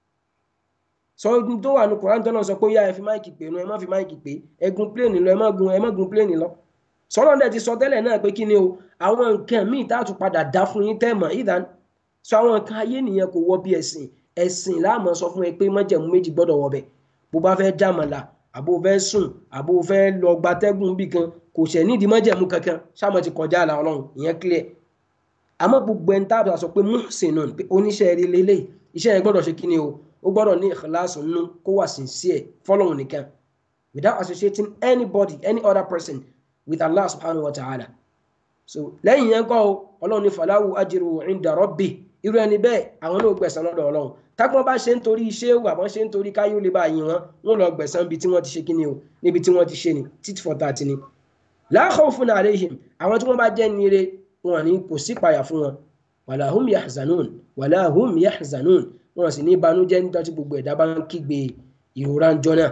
sọ tó wà ní koran tó náà sọ pé ó yá ẹ fi máìkì pè nu ẹ má fi máìkì pè ẹ gun pléènì lọ ẹ má gun ẹ má gun pléènì lọ sọ́nà dẹ̀ ti sọ tẹ́lẹ̀ náà pé kí ni o àwọn nǹkan míì tá a tún padà dá fún yín tẹ́ mọ̀ ìdán sọ àwọn nǹkan ayé nìyẹn kò wọ bí ẹ̀sìn ẹ̀sìn láàmú sọ fún ẹ pé májẹ̀mú méjì gbọ́dọ̀ wọ bẹ̀ bó bá fẹ́ jàmàlà àbó fẹ́ sùn àbó fẹ́ lọ gbatẹ́gùn bì kan kò ṣẹ̀ nídìí májẹ̀mú kankan sáàmù ti kọjá àlà ọlọ́run ìyẹn clear àmọ́ gbogbo ẹni táàbà sọ pé muhsinun pé oníṣẹ́ rí lélẹ̀ iṣẹ́ yẹn gbọ́dọ̀ ṣe kí ni o ó gbọ́dọ̀ ní ìkìláàsì nínú kó wà sincere fọ́lọ́run nìkan without associating anybody any other person with Allah subhanahu wa ta'ala so lẹ́yìn yẹn kọ́ ọlọ́run ní falahu ajru inda rabbi irú ẹni bẹ́ẹ̀ àwọn náà gbẹ̀san lọ́dọ̀ ọlọ́run tágbọ́n bá ṣe ń torí iṣẹ́ wà wọ́n ṣe ń torí káyé ó lè bá yìn wọ́n wọ́n lọ gbẹ̀san níbi tí wọ́n ti ṣe kí ni o níbi tí wọ́n ti ṣe ni tit for tat ni la khawfun alayhim àwọn tí wọ́n bá jẹ́ nire wọn ní kò sí ìpayà fún wọn wala hum yahzanun wala hum yahzanun wọn sì ní ìbànújẹ́ nígbà tí gbogbo ẹ̀dá bá ń kígbe ìrora ń jọ náà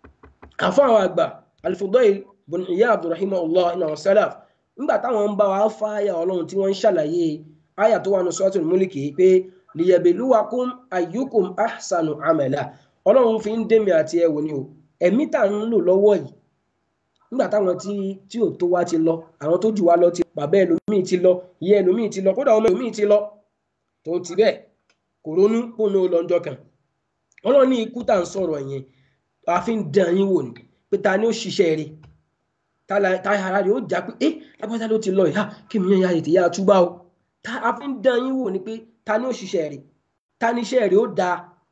àfọ àwọn àgbà al-Fudayl bùn ìyá abdulrahim allah iná salaf nígbà táwọn ń bá wa fa àyà ọlọ́run tí wọ́n ń ṣàlàyé àyà tó wà ní suratul múlìkì pé liyabluwakum ayyukum ahsanu amala ọlọ́run fi ń dèmi àti ẹ̀wò ni o ẹ̀mí tà ń lò lọ́wọ́ yìí nígbà táwọn tí tí ò tó wá ti lọ àwọn tó jù wá lọ ti bàbá ẹlòmíì ti lọ ìyá ẹlòmíì ti lọ kódà ọmọ ẹlòmíì ti lọ tó ti bẹ́ẹ̀ kò ronú kó ní lọ́jọ́ kan ọlọ́run ní ikú tà ń sọ̀rọ̀ yẹn àfi ń dán yín wò ní pé ta ni ó ṣiṣẹ́ rẹ̀ táyà rẹ̀ ó já pé ẹ́ lápáta ló ti lọ ìhá kí mi yẹn ya ètè yá túbá o ta a fi ń dán yín wò ni pé ta ni ó ṣiṣẹ́ rẹ̀ ta ni iṣẹ́ rẹ̀ ó da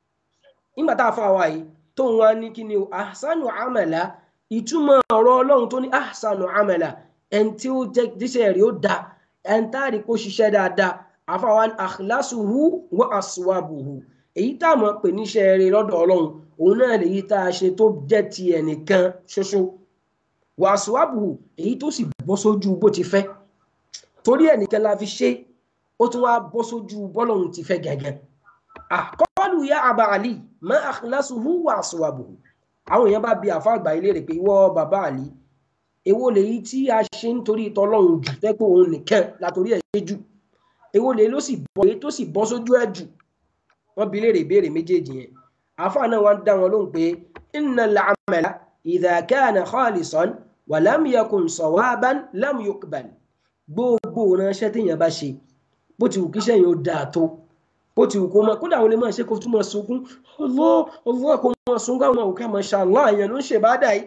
nígbà tá a fa wa yìí tó ń wá ní kí ni o ahsanu amala ìtumọ̀ ọ̀rọ̀ ọlọ́run tó ní ahsanu amala ẹni tí ó jẹ́ iṣẹ́ rẹ̀ ó da ẹni tá a rí kó ṣiṣẹ́ dáadáa àfàwa akhlasuhu wa aswabuhu èyí tá a mọ̀ pé níṣẹ́ rẹ̀ lọ́dọ̀ ọlọ́run òun náà lèyí tá a ṣe tó jẹ́ ti ẹnìkan ṣoṣo wàásùwàbù èyí tó sì bọ́ sójú bó ti fẹ́ torí ẹnìkan la fi ṣe ó tún wá bọ́ sójú bọ́lọ̀hún ti fẹ́ gẹ́gẹ́ àkọọ́lù ya àbá àlì mọ́ akhlasuhu wàásùwàbù àwọn èèyàn bá bi àfa àgbà ilé rẹ̀ pé ìwọ bàbá àlì èwo lèyí tí a ṣe nítorí tọlọ́hún jù fẹ́ pé òun nìkan látòrí ẹ̀ ṣe jù èwo lèyí ló sì bọ́ èyí tó sì bọ́ sójú ẹ̀ jù wọ́n bi léèrè ìbéèrè méjèèjì yẹn àfa náà wá ń dá wọn lóhùn pé innal amala idha kana khalisan wàlám yakun sawaban lam yuqbal gbogbo ránṣẹ́ téèyàn bá ṣe bó ti wù kí iṣẹ́ yẹn ó dáa tó bó ti wù kó máa kódà àwọn lè máa ṣe kó tún máa sunkún Allah Allah kó máa sunkún àwọn òkè mashallah èèyàn ló ń ṣe bá dà yìí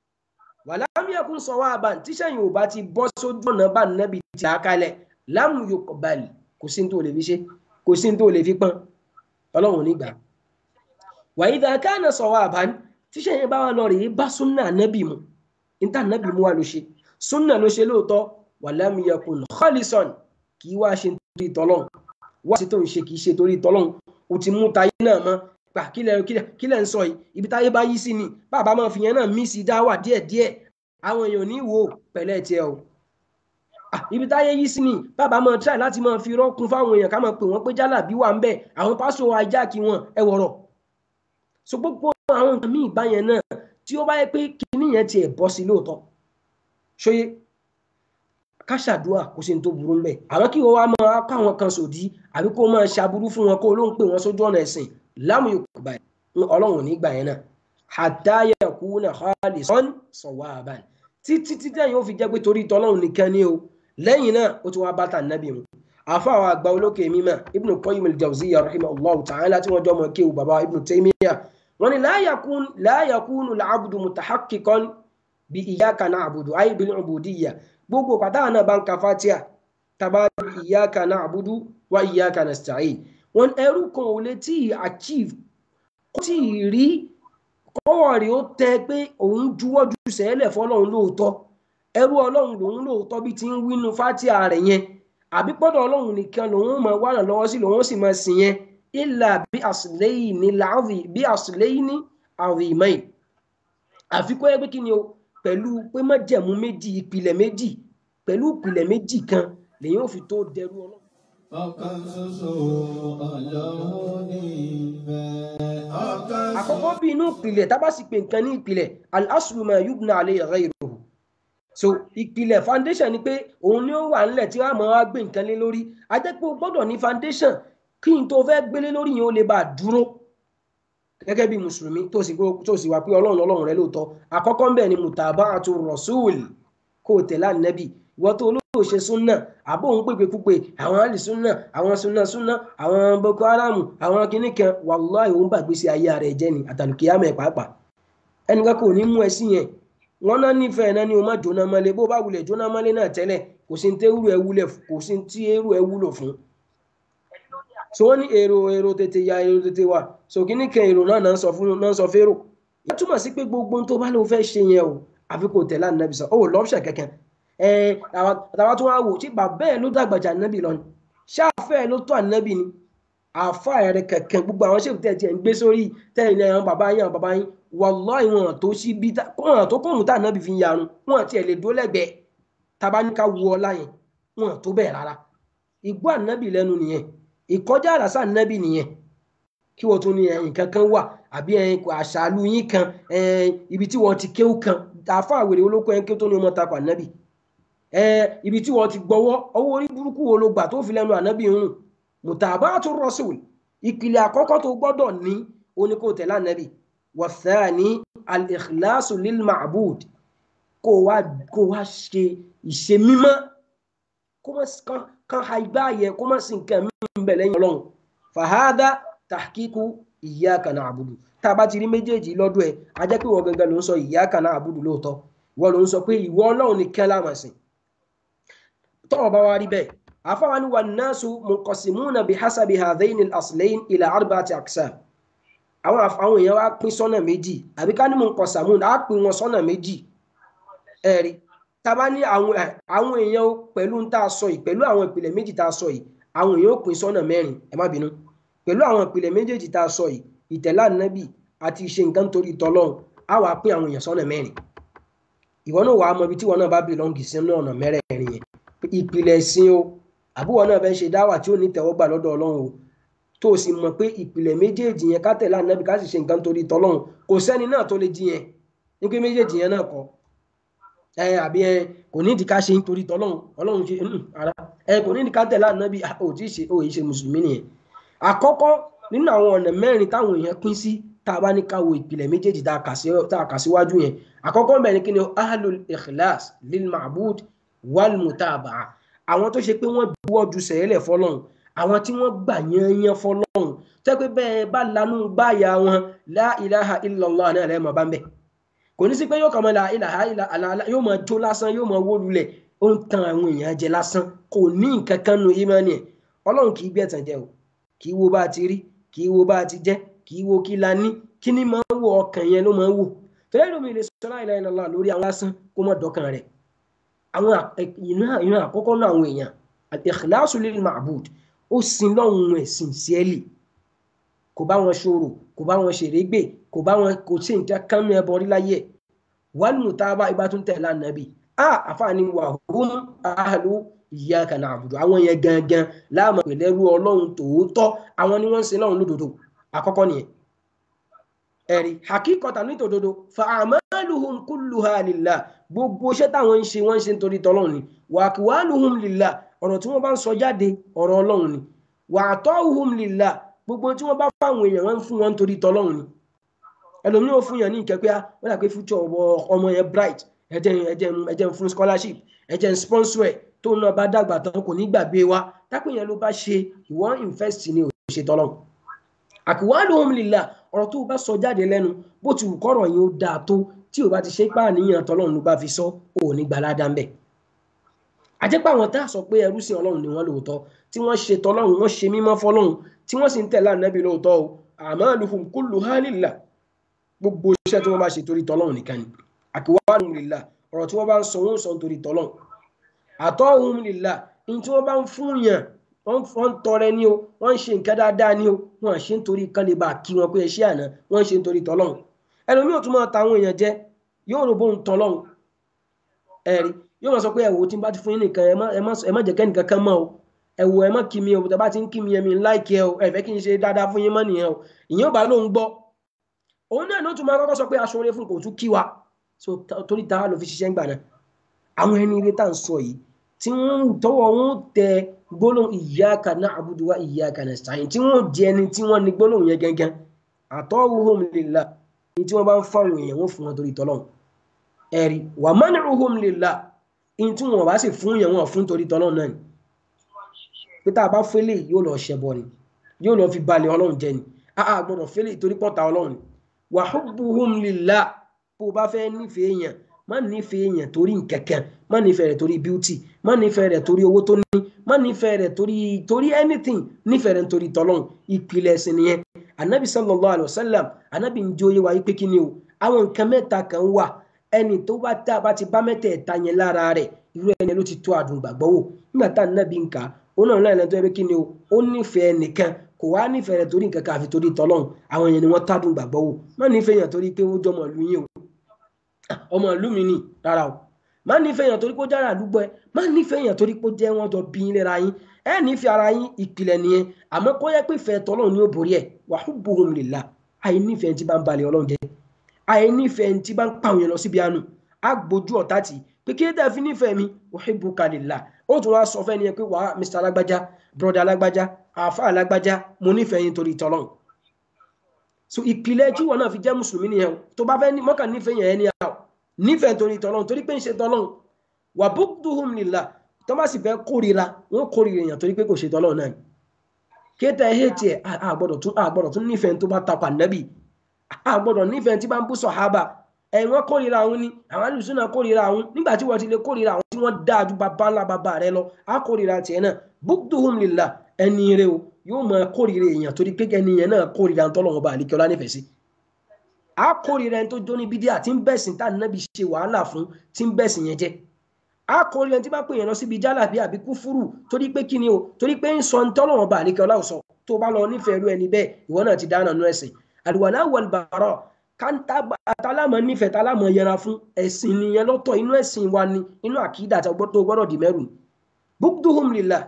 wàlám yakun sawaban tíṣẹ́ yẹn ò bá ti bọ́ sójú ọ̀nà bá nẹ́bi tí a kalẹ̀ lam yuqbal kò sí tó lè fi ṣe kò sí tó lè fi pọ́n ọlọ́run nígbà wa idha kana sawaban tíṣẹ́ yẹn bá wà lọ rèé bá súnà nẹ́bì mu níta nàbì mú wa ló ṣe súnà ló ṣe lóòótọ́ walam yakun khalisan kì í wá ṣe torí tọ́lọ́n wá sí tó ń ṣe kì í ṣe torí tọ́lọ́n o ti mú tayé náà mọ́ gbà kílẹ̀ ń sọ yìí ibi táyé bá yí sí ni bàbá máa fi yẹn náà mí sí dáwà díẹ̀díẹ̀ àwọn èèyàn ní wò pẹ̀lẹ́ tiẹ̀ o ibi táyé yí sí ni bàbá máa tíráì láti máa fi rọ́kun fáwọn èèyàn ká máa pè wọ́n pé jálàbí wà ń bẹ̀ àwọn pásò ajá kí wọn ẹ wọ̀rọ̀ so gbogbo àwọn nǹkan míì báyẹn náà tí ó bá yẹ pé kinní yẹn tiẹ̀ bọ́ sí lóòótọ́ ṣóyé ká ṣàdúrà kó ṣe ń tó burú mbẹ àwọn kí wọn wá máa kó àwọn kan sòdí àbí kó máa ṣàbúrú fún wọn kó ló ń pè wọn sójú ọ̀nà ẹ̀sìn láàmú yòókù báyìí ọlọ́run nígbà yẹn náà hatta yakuna khalisan sawaban títí títí ẹ̀yìn ó fi jẹ́ pé torí tọ́lọ́run nìkan ni o lẹ́yìn náà ó ti wá bá tà nábì mu àfa àwọn àgbà olókè mímọ́ Ibn Qayyim al-Jawziyya rahimahullahu ta'ala tí wọ́n jọ mọ̀ kéwù bàbá Ibn Taymiyyah wọ́n ní la yakun la yakunu al-abdu mutahaqqiqan bí iyyaka na'budu ay bil ubudiyya gbogbo pàtàkì náà bá ń ka fatia tàbá iyyaka na'budu wa iyyaka nasta'in wọn ẹrú kan ò lè tí ì achieve kó tí ì rí kọ́wọ́ rí ó tẹ pé òun juwọ́ ju sẹ́lẹ̀ fọlọ́run lóòótọ́ ẹrú ọlọ́run lòun lóòótọ́ bí ti ń wínú fatia rẹ̀ yẹn àbí pọ́dọ̀ ọlọ́run nìkan lòun máa wà náà lọ́wọ́ sí lòun sì máa sìn yẹn ilà bí àsìlẹ́yìn ní làáfì bí àsìlẹ́yìn ní àrìmẹ́yìn àfikún ẹgbẹ́ kí ni o pẹ̀lú pé májẹ̀mú méjì ìpìlẹ̀ méjì pẹ̀lú ìpìlẹ̀ méjì kan lèyìn ò fi tó dẹrú ọlọ́run. ọ̀kan ṣoṣo ọlọ́run ní ìfẹ́. ọ̀kan àkọ́kọ́ bí inú ìpìlẹ̀ tá bá sì pè nǹkan ní ìpìlẹ̀ al-aslu ma yubna alayhi ghayruhu so ìpìlẹ̀ foundation ni pé òun ni ó wà nílẹ̀ tí wàá máa wá gbé nǹkan lé lórí a jẹ́ pé o gbọ́dọ̀ ní foundation kí n tó fẹ́ gbélé lórí yẹn ó lè bá a dúró gẹ́gẹ́ bí mùsùlùmí tó sì tó sì wà pé ọlọ́run ọlọ́run rẹ lóòótọ́ àkọ́kọ́ ń bẹ̀ ni mutaba'atu rasul kó o tẹ̀lé ànábì ìwọ tó olóòtú ṣe súnà àbó òun pèpè púpè àwọn àlì súnà àwọn súnà súnà àwọn boko haram àwọn kinní kan wàláhì òun gbàgbé sí ayé rẹ̀ jẹ́ ni àtàlùkìyàmọ̀ ẹ̀ pàápàá ẹnìkan kò ní mú ẹ sí yẹn wọn náà nífẹ̀ẹ́ náà ni o má jóná mọ́lé bó bá wulẹ̀ jóná mọ́lé náà tẹ́lẹ̀ kò sí ní tẹ́rù ẹ wúlẹ̀ kò sí ní tí èrò ẹ wúlò fún so wọ́n ní èrò èrò tètè ya èrò tètè wà so kíní kan èrò náà náà sọ fún náà sọ férò ìyẹn túmọ̀ sí pé gbogbo tó bá lóun fẹ́ ṣe yẹn o àfi kò tẹ̀lé ànábì sọ ó lọ́ọ̀ṣẹ̀ kẹ̀kẹ́ ẹ àtàwọn tó wá wò tí bàbá ẹ̀ ló dàgbàjà ànábì lọ ni ṣáfẹ́ ẹ̀ ló tó ànábì ni àfa ẹ̀rẹ̀ kẹ̀kẹ́ gbogbo àwọn ṣèkú tẹ̀ tiẹ̀ ń gbé sórí tẹ̀yìn ní àwọn bàbá yín àwọn bàbá yín wàláhì wọn tó sí bí wọn tó kóhùn tá ànábì fi ń yarun wọn àti ẹ̀ lè dó lẹ́gbẹ̀ẹ́ tabaníkà wu ọlá yẹn wọn tó bẹ́ẹ̀ rárá ìgbọ́ ànábì lẹ́nu nìyẹn ìkọjá àràsà nẹ́bì nìyẹn kí wọ́n tún ní nǹkan kan wà àbí àṣàlù yín kan ibi tí wọ́n ti kéwù kan àfa àwèrè olóko ẹ̀ kí ó tó ní ọmọ takò ànábì ibi tí wọ́n ti gbọ́wọ́ ọwọ́ orí burúkú wo ló gbà tó fi lẹ́nu ànábì ń rùn mutabatu rasul ìpìlẹ̀ àkọ́kọ́ tó gbọ́dọ̀ ní oníkó tẹ̀lé ànábì wathani al-ikhlasu lil ma'bud kó wá kó wá ṣe ìṣe mímọ́ kó má kan ha igbá yẹ kó má sì nǹkan mìíràn bẹ̀ lẹ́yìn ọlọ́run fàhádà tahqiqu iyyaka na'budu tá a bá ti rí méjèèjì lọ́dọ̀ ẹ̀ a jẹ́ pé ìwọ gangan ló ń sọ iyyaka na'budu lóòótọ́ ìwọ ló ń sọ pé ìwọ ọlọ́run ní kẹ́lá mà sìn tọ́wọ́ bá wá rí bẹ́ẹ̀ àfáwa ni wan nasu munqasimuna bihasabi hadhaini al-aslayn ila arba'ati aqsam àwọn àwọn èèyàn wá pín sọ́nà méjì àbí ká ní munqasamuna á pín wọn sọ́nà méjì ẹ̀rí tàbá ní àwọn àwọn èèyàn pẹ̀lú ń tá a sọ yìí pẹ̀lú àwọn ìpìlẹ̀ méjì tá a sọ yìí àwọn èèyàn ó pín sọ́nà mẹ́rin ẹ má bínú pẹ̀lú àwọn ìpìlẹ̀ méjèèjì tá a sọ yìí ìtẹ̀lá nábì àti ìṣe nǹkan torí tọlọ́run á wàá pín àwọn èèyàn sọ́nà mẹ́rin ìwọ náà wàá mọ ibi tí ìwọ náà bá bìlọ́ǹgì sínú ọ̀nà mẹ́rẹ̀ẹ̀rin yẹn ìpìlẹ̀ ẹ̀sìn o àbúwọ náà fẹ́ ṣe dáwà tí ó ní tẹ̀wọ́gbà lọ́dọ̀ ọlọ́run o tó o sì mọ̀ pé ìpìlẹ̀ méjèèjì yẹn ká tẹ̀lé ànábì ká sì ṣe nǹkan torí tọlọ́run kò sẹ́ni náà tó lè jí yẹn ní pé méjèèjì yẹn náà kọ́ ẹ àbí ẹ kò ní ìdíkà ṣe nítorí tọlọ́run ọlọ́run ṣe ara ẹ kò ní ìdíkà tẹ̀lé ànábì ò tí ì ṣe òye ṣe mùsùlùmí nìyẹn àkọ́kọ́ nínú àwọn ọ̀nà mẹ́rin táwọn èèyàn pín sí tá a bá ní ká wo ìpìlẹ̀ méjèèjì tá a kà síwájú yẹn àkọ́kọ́ mẹ́rin kí ni ahlul ikhlas lil ma'bud wal mutaba'a àwọn tó ṣe pé wọ́n juwọ́ ju sẹ́yẹ́lẹ̀ fọlọ́run àwọn tí wọ́n gbà yányán fọlọ́run tẹ́ pé bẹ́ẹ̀ bá lanú báyà wọn la ilaha illallah náà lẹ́ẹ̀ máa bá ń bẹ̀ kò ní sí pé yóò kàn máa la ilaha illallah yóò máa jó lásán yóò máa wó lulẹ̀ ó ń tan àwọn èèyàn jẹ lásán kò ní nǹkan kan nu ìmánì ẹ̀ ọlọ́run kì í gbẹ̀tàn jẹ o kì í wo bá a ti rí kì í wo bá a ti jẹ́ kì í wo kí la ní kí ni máa ń wo ọkàn yẹn ló máa ń wò tẹ́lẹ̀ lómi lè sọ la ilaha illallah lórí àwọn lásán kó má dọ́kàn rẹ̀ àwọn ìran àkọ́kọ́ náà àwọn èèyàn al-ikhlasu lil ma'bud ó sin lọ́hùn ẹ̀ sincerely kò bá wọn ṣòro kò bá wọn ṣèrégbè kò bá wọn kò sí nǹkan kánú ẹbọ rí láyé ẹ̀ wal mutaba ibà tún tẹ̀lé ànábì a àfààní wà hum ahlu iyyaka na'budu àwọn yẹn gangan láàmú pẹ̀lẹ́rú ọlọ́run tòótọ́ àwọn ni wọ́n ń sin lọ́hùn lódodo àkọ́kọ́ nìyẹn ẹ̀rí hakíkọta ní tòdodo fa amaluhum kulluha lillah gbogbo iṣẹ́ táwọn ń ṣe wọ́n ń ṣe nítorí tọ́lọ́run ni wa aqwaluhum lillah ọ̀rọ̀ tí wọ́n bá ń sọ jáde ọ̀rọ̀ ọlọ́run ni wa ata'uhum lillah gbogbo tí wọ́n bá fáwọn èèyàn wọ́n ń fún wọn nítorí tọ́lọ́run ni ẹlòmíràn ó fún yàn ní nǹkan pé wọ́n dà pé future ọmọ yẹn bright ẹ̀jẹ̀ ẹ̀jẹ̀ ẹ̀jẹ̀ fún scholarship ẹ̀jẹ̀ sponsor ẹ̀ tó náà bá dàgbà tán kò ní gbàgbé wa tápẹ́ yẹn ló bá ṣe ìwọ́n invest ní òṣèṣe tọ́lọ́run àkùwálùhùn lillah ọ̀rọ̀ tó o bá sọ jáde lẹ́nu bó ti wù kọ́rọ̀ yẹn ó dáa tó tí o bá ti ṣe pá àníyàn tọ́lọ́run ló bá fi sọ ò ní gbalada ń bẹ̀ àjẹpá àwọn tá a sọ pé ẹrú sí ọlọ́run ni wọ́n lóòótọ́ tí wọ́n ṣe tọ́lọ́run wọ́n ṣe mímọ́ fọ́lọ́run tí wọ́n sì ń tẹ̀lé ànábì lóòótọ́ o a'maluhum kulluha lillah gbogbo iṣẹ́ tí wọ́n bá ṣe torí tọ́lọ́run nìkan ni aqwaluhum lillah ọ̀rọ̀ tí wọ́n bá ń sọ wọ́n ń sọ torí tọ́lọ́run ata'uhum lillah ní tí wọ́n bá ń fún yàn wọ́n ń tọrẹ ní o wọ́n ń ṣe nǹkan dáadáa ní o wọ́n ṣe ń torí kan lè bá kí wọn pé ẹ ṣe àná wọ́n ń ṣe ń torí tọ́lọ́run ẹlòmíì ò tún máa ta àwọn èèyàn jẹ yóò rò bóun tọ́lọ́run ẹ̀rí yóò máa sọ pé ẹ̀wò tí n bá ti fún yín nìkan ẹ má jẹ́ kẹ́nìkan kan mọ́ o ẹ̀wò ẹ má kí mi o tàbá ti ń kí mi ẹ̀mí láìkí ẹ o ẹ̀fẹ́ kí n ṣe dáadáa fún yín mọ́ nìyẹn o ìyẹn ò bá lóun gbọ́ òun náà ló tún máa kọ́kọ́ sọ pé aṣọ oore fún kò tún kí wa so torí ta ló fi ṣiṣẹ́ ń gbà náà àwọn ẹni eré tá à ń sọ yìí tí wọ́n tọwọ́ wọn tẹ gbólóhùn iyyaka na'budu wa iyyaka nasta'in tí wọ́n jẹ ẹni tí wọ́n ní gbólóhùn yẹn gẹ́gẹ́ atawuhum lillah ní tí wọ́n bá ń fáwọn èèyàn wọ́n fún wọn torí tọ́lọ́hùn ẹ̀rí wa man'uhum lillah ní tí wọ́n bá sì fún yẹn wọ́n fún torí tọ́lọ́hùn náà ni pé tá a bá fẹ́lẹ̀ yóò lọ ṣẹbọ ni yóò lọ fi balẹ̀ ọlọ́run jẹ ni a a gbọ́dọ̀ fẹ́lẹ̀ torí pọ́ta ọlọ́run ni wa hubbuhum lillah bó o bá fẹ́ nífẹ̀ẹ́ èèyàn má nífẹ̀ẹ́ èèyàn torí nkẹ̀kẹ́ má nífẹ̀ẹ́ rẹ̀ torí beauty má nífẹ̀ẹ́ rẹ̀ torí owó tó ní má nífẹ̀ẹ́ rẹ̀ torí torí anything nífẹ̀ẹ́ rẹ̀ torí tọ́lọ́run ìpìlẹ̀ ẹ̀sìn nìyẹn anabi sallallahu alayhi wa sallam anabi ń jó yé wa yí pé kí ni o àwọn nǹkan mẹ́ta kan wà ẹni tó bá tá a bá ti bá mẹ́tẹ̀ẹ̀ta yẹn lára rẹ̀ irú ẹni ló ti tó àdùn gbàgbọ́ wò nígbà tá anabi ń kà á ó náà lẹ́yìn tó yẹ pé kí ni o ó nífẹ̀ẹ́ nìkan kò wá nífẹ̀ẹ́ rẹ̀ torí nǹkan kan àfi torí tọ́lọ́run àwọn yẹn ni wọ́n tádùn gbàgbọ́ wò má nífẹ̀ẹ́ yẹn torí pé ó jọmọ ìlú yín o ọmọ ìlú mi nì rárá o má nífẹ̀ẹ́ yẹn torí pé ó jára àdúgbò ẹ má nífẹ̀ẹ́ yẹn torí pé ó jẹ́ wọ́n jọ bí yín lera yín ẹ nífẹ̀ẹ́ ara yín ìpìlẹ̀ nìyẹn àmọ́ kó yẹ pé ìfẹ́ tọ́lọ́run ni ó borí ẹ̀ wa hubbuhum lillah àì nífẹ̀ẹ́ tí bá ń balẹ̀ ọlọ́run jẹ́ àì nífẹ̀ẹ́ tí bá ń pàwọn yẹn lọ síbi àánú á gbójú ọ̀tá tì pé kí ló dé fi nífẹ̀ẹ́ mi uhibbuka lillah ó tún wá sọ fẹ́ ni pé wàá mr alágbájá broda alágbájá àáfà alágbájá mo nífẹ̀ẹ́ yín torí tọ́lọ́run so ìpìlẹ̀ tí wọn náà fi jẹ́ mùsùlùmí nìyẹn o tó bá fẹ́ mọ́kàn nífẹ̀ẹ́ yẹn ẹni àwọn nífẹ̀ẹ́ torí tọ́lọ́run torí pé ń ṣe tọ́lọ́run wà bugduhum lillah tó bá sì fẹ́ kórira wọn kórira èèyàn torí pé kò ṣe tọ́lọ́run náà kéta ẹ̀ hẹ́ẹ̀tì ẹ̀ àgbọ̀dọ̀ tún àgbọ̀dọ̀ tún nífẹ̀ẹ́ tó bá tapà nẹ́bì àgbọ̀dọ̀ nífẹ̀ẹ́ tí bá ń bú sọ̀hábà ẹ̀ wọ́n kórira àwọn ni àwọn alùsùn náà kórira àwọn nígbà tí wọ́n ti lè kórira àwọn tí wọ́n dáa ju bàbá ńlá bàbá rẹ lọ á kórira tiẹ̀ náà bugduhum lillah ẹni rẹ o yóò máa kórira èèyàn torí pé ẹni yẹn náà kórira tọ́lọ́run bá àlekẹ́ ọlá nífẹ̀ẹ́ sí a kórìíra ẹni tó jó ní bídíà tí ń bẹ̀sìn tá nàbí ṣe wàhálà fún tí ń bẹ̀sìn yẹn jẹ́ a kórìíra ẹni tí bá pè yẹn lọ síbi jálàbí àbí kúfúrù torí pé kí ni o torí pé ń sọ ń tọ́lọ́wọ́n bá àlékẹ́ ọláwùsọ tó bá lọ nífẹ̀ẹ́ irú ẹni bẹ́ẹ̀ ìwọ náà ti dáná nú ẹ̀sìn àdùwàlá wal bara káńtà àtàlámọ̀ nífẹ̀ẹ́ tálámọ̀ yẹra fún ẹ̀sìn nìyẹn lọ́tọ̀ inú ẹ̀sìn wa ni inú àkídà tó gbọ́dọ̀ dì mẹ́rù bugduhum lillah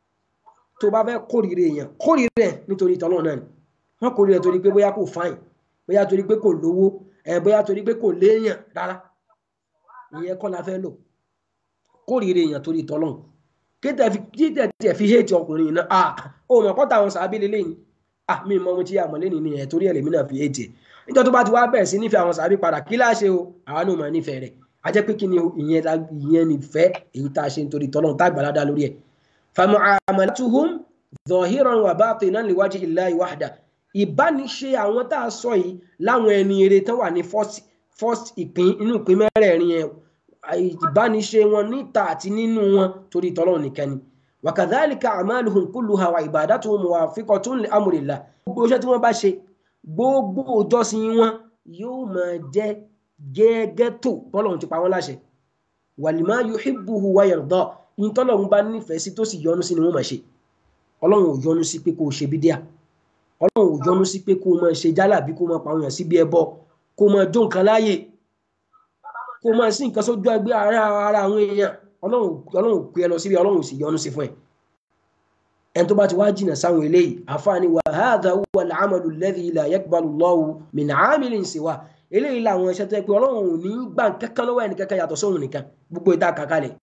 tó bá fẹ́ kórìíra èèyàn kórìíra ẹ̀ nítorí tọ́lọ́ náà ni wọ́n kórìíra torí pé bóyá kò fáìn bóyá torí pé kò lówó ẹ bóyá torí pé kò léèyàn rárá ìyẹn kọ́ la fẹ́ lò kórìíra èèyàn torí tọ́lọ́hún kéde tiẹ̀ fi héètì ọkùnrin yìí náà à ó mọ̀ kọ́ta àwọn sàábí lélẹ́yìn à mí mọ ohun tí a mọ̀ lẹ́nu ni ẹ̀ torí ẹ̀lẹ́mí náà fi héètì ẹ̀ níjọ́ tó bá ti wá bẹ̀rẹ̀ sí nífẹ̀ẹ́ àwọn sàábí padà kí láṣẹ o àwa náà mọ̀ nífẹ̀ẹ́ rẹ̀ a jẹ́ pé kí ni ìyẹn nífẹ̀ẹ́ èyí tá a ṣe nítorí tọ́lọ́hún tá àgbàládá lórí ẹ̀ famu'amalatuhum zahiran wa batinan liwaji illahi wahda ìbániṣe àwọn tá a sọ yìí láwọn ẹni eré tán wà ní first ìpín inú ìpín mẹ́rẹ̀ẹ̀rin yẹn ìbániṣe wọn níta àti nínú wọn torí tọ́lọ́run nìkan ni wakadhalika amaluhum kulluha wa ibadatuhum muwafiqatun li amrillah gbogbo iṣẹ́ tí wọ́n bá ṣe gbogbo ìjọsìn wọn yóò máa jẹ́ gẹ́gẹ́ tó tọ́lọ́run ti pa wọ́n láṣẹ walima yuhibbuhu wa yarda yín tọ́lọ́run bá nífẹ̀ẹ́ sí tó sì yọ́nú sí ni wọ́n máa ṣe ọlọ́run ò yọ́nú sí pé kó o ṣe bídíà ọlọ́run ò yọ́nú sí pé kó o máa ṣe jálàbí kó o máa pa àwọn èèyàn síbi ẹbọ kó o máa jó nǹkan láàyè kó o máa sí nǹkan sójú ẹgbẹ́ ara ara àwọn èèyàn ọlọ́run ò pè ẹ lọ síbi ọlọ́run ò sì yọ́nú sí fún ẹ. ẹni tó bá ti wá jìnnà sáwọn eléyìí àfààní wa hadha huwa al-amalu alladhi la yaqbalu Allahu min 'amilin siwa eléyìí làwọn iṣẹ́ tó yẹ pé ọlọ́run ò ní gbà kankan lọ́wọ́ ẹnì kankan yàtọ̀ sóhun nìkan gbogbo ìta kàkálẹ̀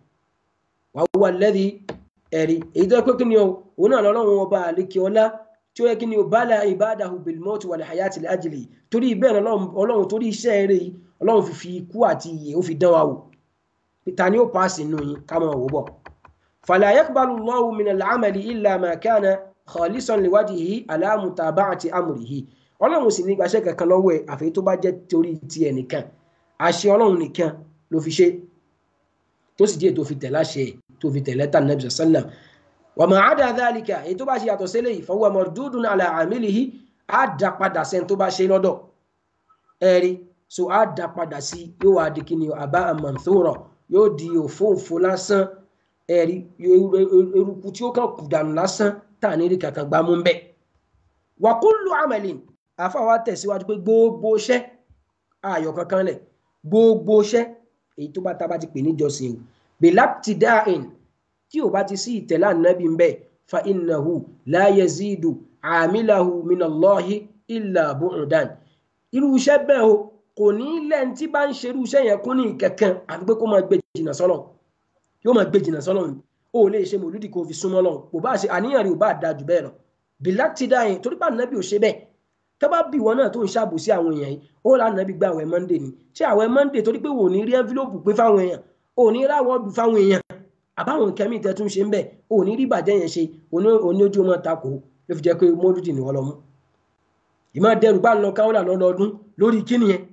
wa huwa alladhi ẹ̀rí èyí tó yẹ pé kí ni o òun náà lọ́lọ́run ọba àlékè ọlá tí ó yẹ kí ni o bala ibadahu bil mawti wal hayati li ajli torí bẹ́ẹ̀ ọlọ́run torí iṣẹ́ eré yìí ọlọ́run fi fi ikú àti ìyè ó fi dán wa wò ta ni ó paasi nù yín ká máa wò bọ̀. fala yaqbalu Allahu min al-amali illa ma kana khalisan liwajhihi ala mutaba'ati amrihi ọlọ́run sì ní gbaṣẹ́ kankan lọ́wọ́ ẹ̀ àfi tó bá jẹ́ torí ti ẹ̀ nìkan àṣẹ ọlọ́run nìkan ló fi ṣe tó sì díẹ̀ tó fi tẹ̀lé àṣẹ tó fi tẹ̀lé tàn nàbì sallam wa ma ada dhalika èyí tó bá ṣe yàtọ̀ sílẹ̀ yìí fahuwa mardudun ala amilihi á dá padà sẹ́ni tó bá ṣe lọ́dọ̀ ẹ̀rí so á dá padà sí yóò wá di kíni àbá manthura yóò di òfóòfó lásán ẹ̀rí eruku tí ó kàn kù dànù lásán tá à ní rí kankan gbá mú bẹ́ẹ̀. wa kullu amalin àfàwà tẹ̀síwájú pé gbogbo iṣẹ́ ayọ̀ kankan lẹ̀ gbogbo iṣẹ́ èyí tó bá tá bá ti pè níjọsìn o bilabtida'in tí ò bá ti sí ìtẹ̀lá nàbí ń bẹ̀ fa innahu la yazidu amilahu minallahi illa bu'dan irú iṣẹ́ bẹ́ẹ̀ o kò ní lẹ́ni tí bá ń ṣe irú iṣẹ́ yẹn kún ní kankan àti pé kó máa gbé jìnnà sọ́lọ̀ yóò máa gbé jìnnà sọ́lọ̀ ni o lè ṣe mòlúdì kó fi súnmọ́ lọ́hùn kò bá ṣe àníyàn rẹ̀ ò bá da jù bẹ́ẹ̀ lọ bilabtida'in torí pé ànábì ò ṣe bẹ́ẹ̀ tó bá bí ìwọ náà tó ń ṣàbòsí àwọn èèyàn yìí ó là nàbí gba àwẹ̀ monday ni tí àwẹ̀ monday torí pé wò ní rí envelope pé fáwọn èèyàn ò ní ráwọ́ọ̀dù fáwọn èèyàn àbáwọn nǹkan míì tẹ́ tún ṣe ń bẹ̀ ò ní rí bàjẹ́ yẹn ṣe òní ojú ọmọ takò ló fi jẹ́ pé mọ́lúdì ni wọ́n lọ mú ìmọ̀ dẹrù bá ń lọ káwọn là lọ́dọọdún lórí kíni yẹn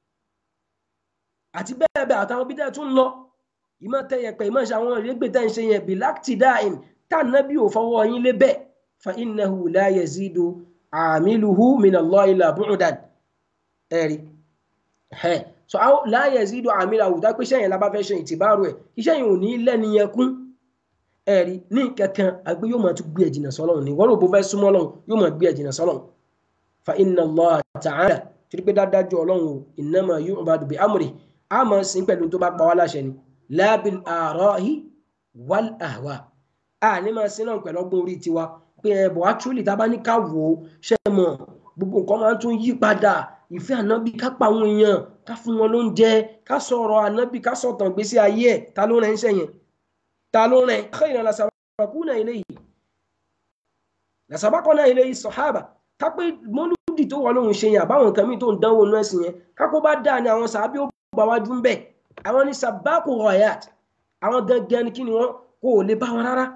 àti bẹ́ẹ̀ bẹ́ẹ̀ àtàwọn bí tẹ́ tún lọ ìmọ̀ tẹ́yẹpẹ̀ ìmọ̀ ṣe àwọn ìrégbè tẹ́ ń ṣe yẹn bilaktidain tá nàbí ò fọwọ́ yín lé bẹ́ẹ̀ fa innahu la yazidu àmìlùhù minallahi illa bu'dan ẹ̀rí ẹ̀ so la yazidu àmìlùhù dápé iṣẹ́ yẹn la bá fẹ́ ṣe ìtìbárò ẹ̀ iṣẹ́ yẹn ò ní lẹ́ni yẹn kún ẹ̀rí ní kankan àgbé yóò máa tún gbé ẹ̀jìnà sọ́lọ́run ní wọ́n ló bó fẹ́ súnmọ́ lọ́run yóò máa gbé ẹ̀jìnà sọ́lọ́run fa inna Allah ta'ala torí pé dájú ọlọ́run o innama yu'badu bi amri a máa sin pẹ̀lú tó bá pa wá láṣẹ ni la bil ara'i wal ahwa a ní máa sin náà pẹ̀lú ọgbọ́n orí tiwa pé ẹ̀bọ̀ actually tá a bá ní ká wò ó ṣe mọ̀ gbogbo nǹkan máa ń tún yí padà ìfẹ́ ànábì ká pa àwọn èèyàn ká fún wọn lóúnjẹ ká sọ̀rọ̀ ànábì ká sọ̀tàn gbèsè ayé ẹ̀ ta ló rẹ̀ ń ṣẹ̀yìn ta ló rẹ̀ khayran lasabaquna ilayhi lasabaquna ilayhi sahaba ká pé mọ́lúdì tó wọ́n lóhun ṣe yẹn àbáwọn nǹkan míì tó ń dánwò nú ẹ̀sìn yẹn kákó bá dáa ni àwọn sàábí ó gbà wájú ń bẹ̀ àwọn ní sabaqu ghayat àwọn gangan ni kí ni wọ́n kò lè bá wọn rárá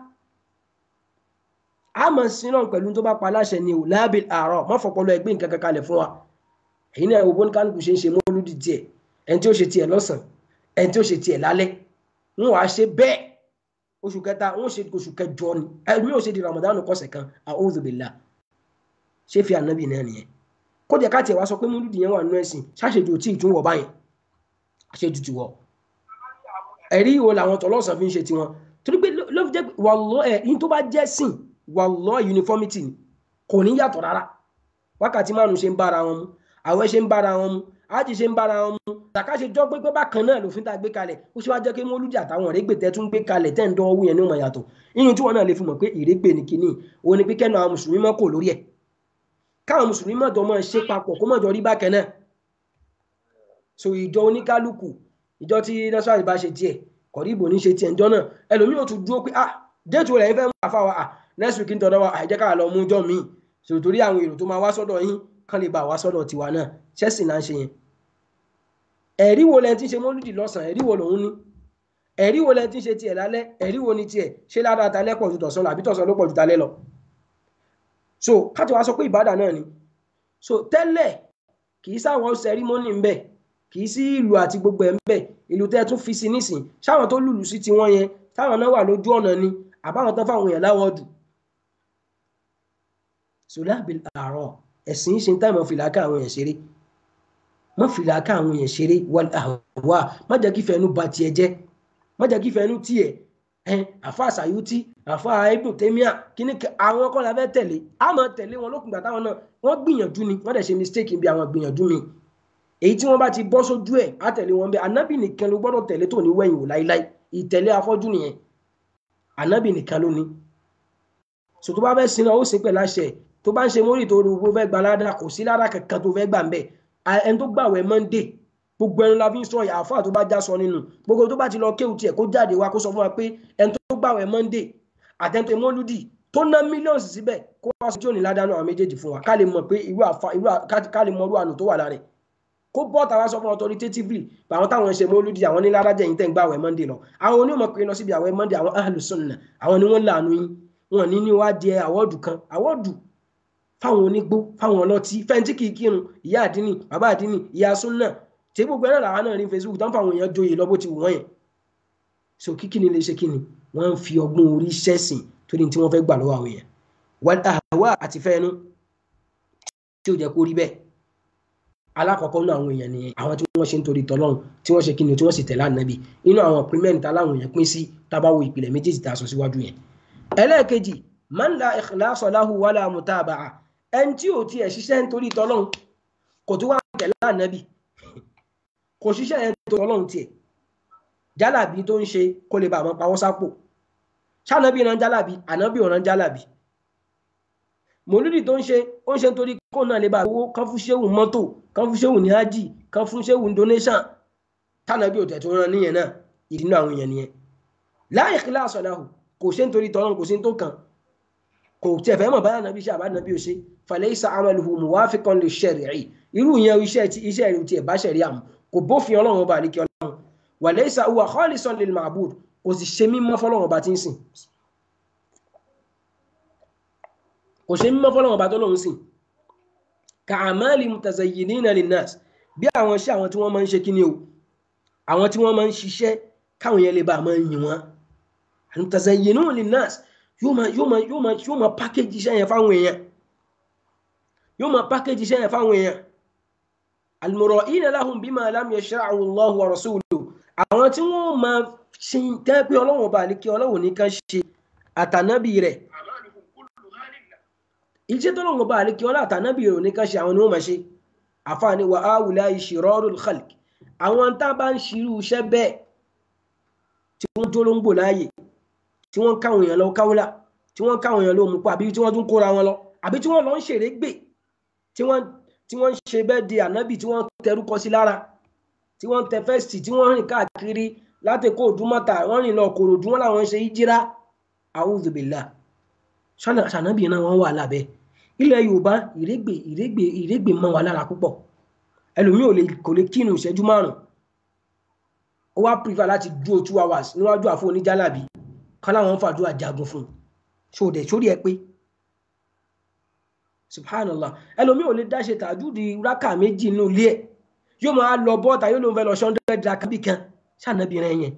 a mọ̀ sí náà pẹ̀lú tó bá pa aláṣẹ ni ò láàbì àárọ̀ má fọpọlọ ẹgbẹ́ nǹkan kankan lẹ̀ fún wa èyí náà owó kálukú ṣe ń ṣe mọ́lúdì tiẹ̀ ẹni tí ó ṣe tiẹ̀ lọ́sàn ẹni tí ó ṣe tiẹ̀ lálẹ́ wọn wàá ṣe bẹ́ẹ̀ oṣù kẹta wọn ṣe oṣù kẹjọ ni ẹni yóò ṣe di Ramadan kọsẹ̀ kan a'udhu billah ṣé fi ànábì náà nìyẹn kó jẹ́ ká tiẹ̀ wá sọ pé mọ́lúdì yẹn wà nínú ẹ̀sìn ṣáṣejù tí ì tún wọ̀ báyìí àṣejù ti wọ̀ ẹ̀rí ìwò làwọn tọ́lọ́sàn fi ń ṣe tiwọn torí pé ló fi jẹ́ wàlọ́ ẹ̀ yín tó bá jẹ́ sìn wàlọ́ uniformity ni kò ní yàtọ̀ rárá wákàtí márùn ṣe ń bára wọn mu àwẹ̀ ṣe ń bára wọn mu ájì ṣe ń bára wọn mu tàkà ṣe jọ pé pé bákan náà lòfin tá a gbé kalẹ̀ ó ṣe wá jẹ́ pé mọ́lúdì àtàwọn ìrégbè tẹ́ tún gbé kalẹ̀ tẹ́ ń dán owó yẹn ní ọmọ yàtọ̀ inú tí wọn náà lè fi mọ̀ pé ìrégbè ní kinní òun ni pé kẹ́nu àwọn mùsùlùmí mọ́ kò lórí ẹ̀ káwọn mùsùlùmí mọ̀ jọ mọ́ ṣe papọ̀ kó mọ̀ jọ rí bákan náà so ìjọ oníkálukú ìjọ tí násàlì bá ṣe tiẹ̀ kọ̀ríbò ní ṣe tiẹ̀ ńjọ́ náà ẹlòmíì ò tún dúró pé ah déètì rẹ̀ ń fẹ́ mú àfa wa ah next week ń tọ́dọ̀ wa àìjẹ́ ká lọ mú jọ míì so torí àwọn èrò tó máa wá sọ́dọ̀ yín kán lè bá wá sọ́dọ̀ tiwa náà ṣẹ́sì náà ń ṣe yẹn ẹ̀rí wo lẹ́ni tí ń ṣe mọ́lúdì lọ́sàn-án ẹ̀rí wo lòun ní ẹ̀rí wo lẹ́ni tí ń ṣe tiẹ̀ lálẹ́ ẹ̀rí wo ni tiẹ̀ ṣé ládàá talẹ́ pọ̀ ju tọ̀sán lọ àbí tọ̀sán ló pọ̀ ju talẹ́ lọ so káti wá sọ pé ìbádà náà ni so tẹ́lẹ̀ kì í sáwọn sẹrímọ́nì ń bẹ̀ kì í sí ìlú àti gbogbo ẹ̀ ń bẹ̀ ìlú tẹ́ tún fi sí nísìn sáwọn tó lùlù sí tiwọn yẹn táwọn náà wà lójú ọ̀nà ni àbáwọn tán fáwọn èèyàn láwọ́ọ̀dù sọlábì àárọ̀ ẹ̀sìn ṣe ń táìmọ̀ fìlàkà àwọn èèyàn ṣeré mọ́ fìlàkà àwọn èèyàn ṣeré wal ahwa má jẹ́ kí fẹ́nu ba tiẹ̀ jẹ́ má jẹ́ kí fẹ́nu tiẹ̀ ẹn àfa àṣàyútí àfa ibùn tẹ́míà kíní àwọn ọkọ la fẹ́ tẹ̀lé a máa tẹ̀lé wọn lókùngbà táwọn náà wọ́n gbìyànjú ni wọ́n dẹ̀ ṣe mistake bí àwọn gbìyànjú mi èyí tí wọ́n bá ti bọ́ sójú ẹ̀ á tẹ̀lé wọn bẹ́ẹ̀ anábì nìkan ló gbọ́dọ̀ tẹ̀lé tó ní wẹ̀yìn wò láíláí ìtẹ̀lé afọ́jú nìyẹn anábì nìkan ló ní so tó bá fẹ́ sin náà ó sin pẹ̀lú àṣẹ tó bá ń ṣe mórí tó rúgbó fẹ́ gba ládàá kò sí ládàá kankan tó fẹ́ gbà ń bẹ̀ ẹni tó gbàwẹ̀ monday gbogbo ẹnu la fi ń sọ àáfàá tó bá já sọ nínú gbogbo tó bá ti lọ kéwù tiẹ̀ kó jáde wá kó sọ fún wa pé ẹni tó gbàwẹ̀ monday àtẹ̀ntẹ̀ mọ́lúdì tó ná mílíọ̀nù síbẹ̀ kó wá sọ tí ò ní ládàá náà àwọn méjèèjì fún wa ká lè mọ̀ pé irú àfa irú ká lè mọ irú àánú tó wà lára rẹ̀ kó bọ́ tàwa sọ fún authoritatively àwọn táwọn ṣe mọ́lúdì àwọn ní ládàá jẹ́yìn tẹ̀ ń gbàwẹ̀ monday lọ àwọn onímọ̀ pé lọ síbi àwẹ̀ monday àwọn ahlus sunnah àwọn ni wọ́n láàánú yín wọn ní ní wá di àwọ́dù kan àwọ́dù fáwọn onígbó fáwọn ọlọ́tí fẹ́ntì kì í kírun ìyá àdínì bàbá àdínì ìyá súnà tí gbogbo ẹ̀rọ làwọn náà rí Facebook tán fáwọn èèyàn joyè lọ bó ti wù wọ́n yẹn so kíkí ni lè ṣe kí ni wọ́n ń fi ọgbọ́n orí ṣẹ̀sìn torí tí wọ́n fẹ́ gbà lọ́wọ́ àwọn èèyàn wọ́n àwa àti fẹ́ẹ́nu tí ó jẹ́ kó rí bẹ́ẹ̀ alákọ̀ọ́kọ́ nínú àwọn èèyàn nìyẹn àwọn tí wọ́n ṣe ń torí tọ́lọ́run tí wọ́n ṣe kí ni tí wọ́n sì tẹ̀lé ànábì inú àwọn pírímẹ́ǹtì táláwọn èèyàn pín sí tábàwò ìpìlẹ̀ méjèèjì tá a sọ síwájú yẹn. ẹlẹ́ẹ̀kejì man la ikhlasa lahu wala mutaba'a ẹni tí ò tiẹ̀ ṣiṣẹ́ nítorí tọ́lọ́run kò tó wá tẹ̀lé ànábì kò ṣiṣẹ́ yẹn tó tọ́lọ́run tiẹ̀ jálàbí tó ń ṣe kó lè bá àwọn pawọ́ sápò ṣànábì ran jálàbí ànábì ò ran jálàbí mòlúdì tó ń ṣe ó ń ṣe nítorí kó náà lè bá owó kan fún ṣéwù mọ́tò kan fún ṣéwù ní ájì kan fún ṣéwù donation tánàbí òtẹ̀ tó rán níyẹn náà ìdínú àwọn èèyàn nìyẹn la ikhlasa lahu kò ṣe nítorí tọ́lọ́run kò sí tó kàn kò tiẹ̀ fẹ́ mọ̀ báyà nàbí iṣẹ́ àbá nàbí òṣè falaysa amaluhu muwafiqan li shar'i irú ìyẹn iṣẹ́ ti iṣẹ́ rẹ̀ tiẹ̀ bá ṣẹ̀rí àmú kò bófin ọlọ́run ọba àlékí ọlọ́run wa laysa huwa khalisan lil ma'bud kò sì ṣe mímọ́ fọlọ́run ọba tí ń sìn kò ṣe mímọ́ fọlọ́run ọba tó lòun sìn ka amali mutazayyinina linnas bí àwọn iṣẹ́ àwọn tí wọ́n máa ń ṣe kíni o àwọn tí wọ́n máa ń ṣiṣẹ́ káwọn yẹn lè bá máa yìn wọ́n mutazayyinuna linnas yóò máa yóò máa yóò máa yóò máa pákéjì iṣẹ́ yẹn fáwọn èèyàn yóò máa pákéjì iṣẹ́ yẹn fáwọn èèyàn almura'ina lahum bima lam yashra'u Allahu wa rasuluhu àwọn tí wọ́n máa ṣe tẹ́ pé ọlọ́run ọba àníkí ọlọ́run nìkan ṣe àtànábì rẹ̀ iṣẹ́ tọ́lọ́run ọba àníkí ọlọ́run àtànábì rẹ̀ nìkan ṣe àwọn ni wọ́n máa ṣe àfààní wa awùlá shirarul khalq àwọn tá a bá ń ṣirú iṣẹ́ bẹ́ẹ̀ tí wọ́n tó ló ń gbò láàyè tí wọ́n káwọn èèyàn lọ káwọ́lá tí wọ́n káwọn èèyàn lọ mú pa àbí tí wọ́n tún kóra wọn lọ àbí tí wọ́n lọ ń ṣeré gbè tí wọ́n tí wọ́n ń ṣe bẹ́ẹ̀ di ànábì tí wọ́n tẹrúkọ sí lára tí wọ́n tẹ fẹ́ẹ̀sì tí wọ́n rìn káàkiri láti kó òdúmọ́ta wọ́n rìn lọ kòròdú wọn làwọn ń ṣe ìjírá a'udhu billah ṣànábì náà wọ́n wà lábẹ́ ilẹ̀ yorùbá ìrégbè ìrégbè ìrégbè mọ́ wa lára púpọ̀ ẹlòmíì ò lè kò lè kírun ìṣẹ́jú márùn ó wá prefer láti dúró two hours níwájú àfọ oníjàlábì kan láwọn ń fàdúrà jagun fún un ṣòdẹ sórí ẹ pé subhanallah ẹlòmíì ò lè dá ṣe tàjúdi rákà méjì nínú ilé ẹ yóò máa lọ bọ́ọ̀tà yóò ló ń fẹ́ lọ ṣọ́ndẹ́ rákà bí kan ṣànàbìrin yẹn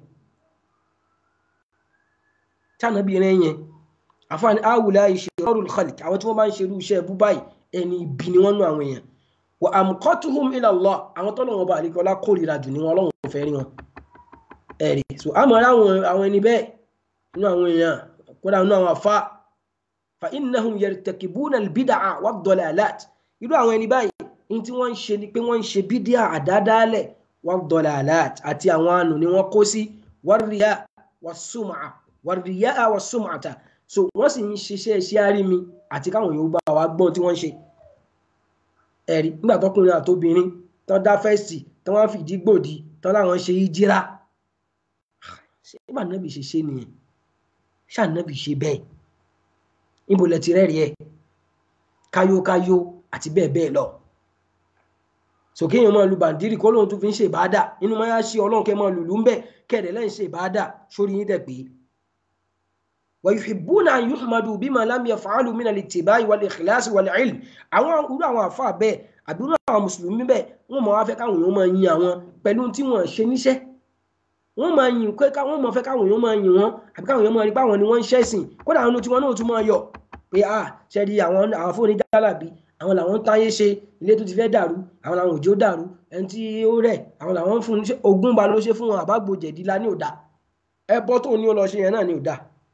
ṣànàbìrin yẹn àfààní awùlá ìṣèrọrùn khalik àwọn tí wọ́n bá ń ṣerú iṣẹ́ bú báyìí ẹni ibi ni wọ́n nú àwọn èèyàn wa amqatuhum ila Allah àwọn tọ́lọ́wọ́n bá àríkọ́lá kórìíra jù ní wọn ọlọ́run fẹ́ rí wọn ẹ̀rí so àmọ́ àwọn ẹni bẹ́ẹ̀ nínú àwọn èèyàn kódà nínú àwọn afá fa innahum yartakibuna albid'a wad-dalalat irú àwọn ẹni báyìí ní tí wọ́n ń ṣe ni pé wọ́n ń ṣe bídíà àdádálẹ̀ wad-dalalat àti àwọn àánú ni wọ́n kó sí war-riya was-sum'a war-riya was-sum'ata so wọ́n sì ń ṣiṣẹ́ iṣẹ́ àrími àti káwọn yòó bá wa gbọ́n tí wọ́n ń ṣe ẹ̀rí nígbà tọkùnrin àtobìnrin tán dá fẹ́ẹ̀sì tán wọ́n fìdí gbòdì tán láwọn ṣe ìjírá ṣé bá nàbì ṣe ṣe nìyẹn ṣànàbì ṣe bẹ́ẹ̀ níbo lẹ ti rẹ́rìí ẹ̀ káyókáyó àti bẹ́ẹ̀ bẹ́ẹ̀ lọ sòkè èèyàn máa lu bàǹdírì kó lóun tún fi ń ṣe ìbáadà nínú máa yá sí ọlọ́run kẹ́ máa lùlù ń bẹ̀ kẹ́ẹ̀dẹ̀ lẹ́yìn ṣe ìbáadà sórí yín dẹ̀ pé wa yuhibbuna an yuhmadu bima lam yaf'alu min al-ittiba'i wal-ikhlas wal-'ilm àwọn irú àwọn àfa bẹ́ẹ̀ àbí irú àwọn mùsùlùmí bẹ́ẹ̀ wọ́n máa wá fẹ́ káwọn èèyàn máa yin àwọn pẹ̀lú tí wọ́n ṣe níṣẹ́ wọ́n máa yin pé wọ́n máa fẹ́ káwọn èèyàn máa yin wọn àbí káwọn èèyàn máa rí báwọn ni wọ́n ń ṣẹ̀sìn kódà àwọn tí wọ́n náà tún máa yọ pé a ṣe di àwọn àwọn fóònù jálàbí àwọn làwọn ń táyé ṣe ilé tó ti fẹ́ dàrú àwọn làwọn òjò dàrú ẹni tí ó rẹ̀ àwọn làwọn ń fún ogún ba ló ṣe fún wọn àbágbò jẹ̀dí la ní òdà ẹbọ tó ní ó lọ ṣe yẹn náà ní òdà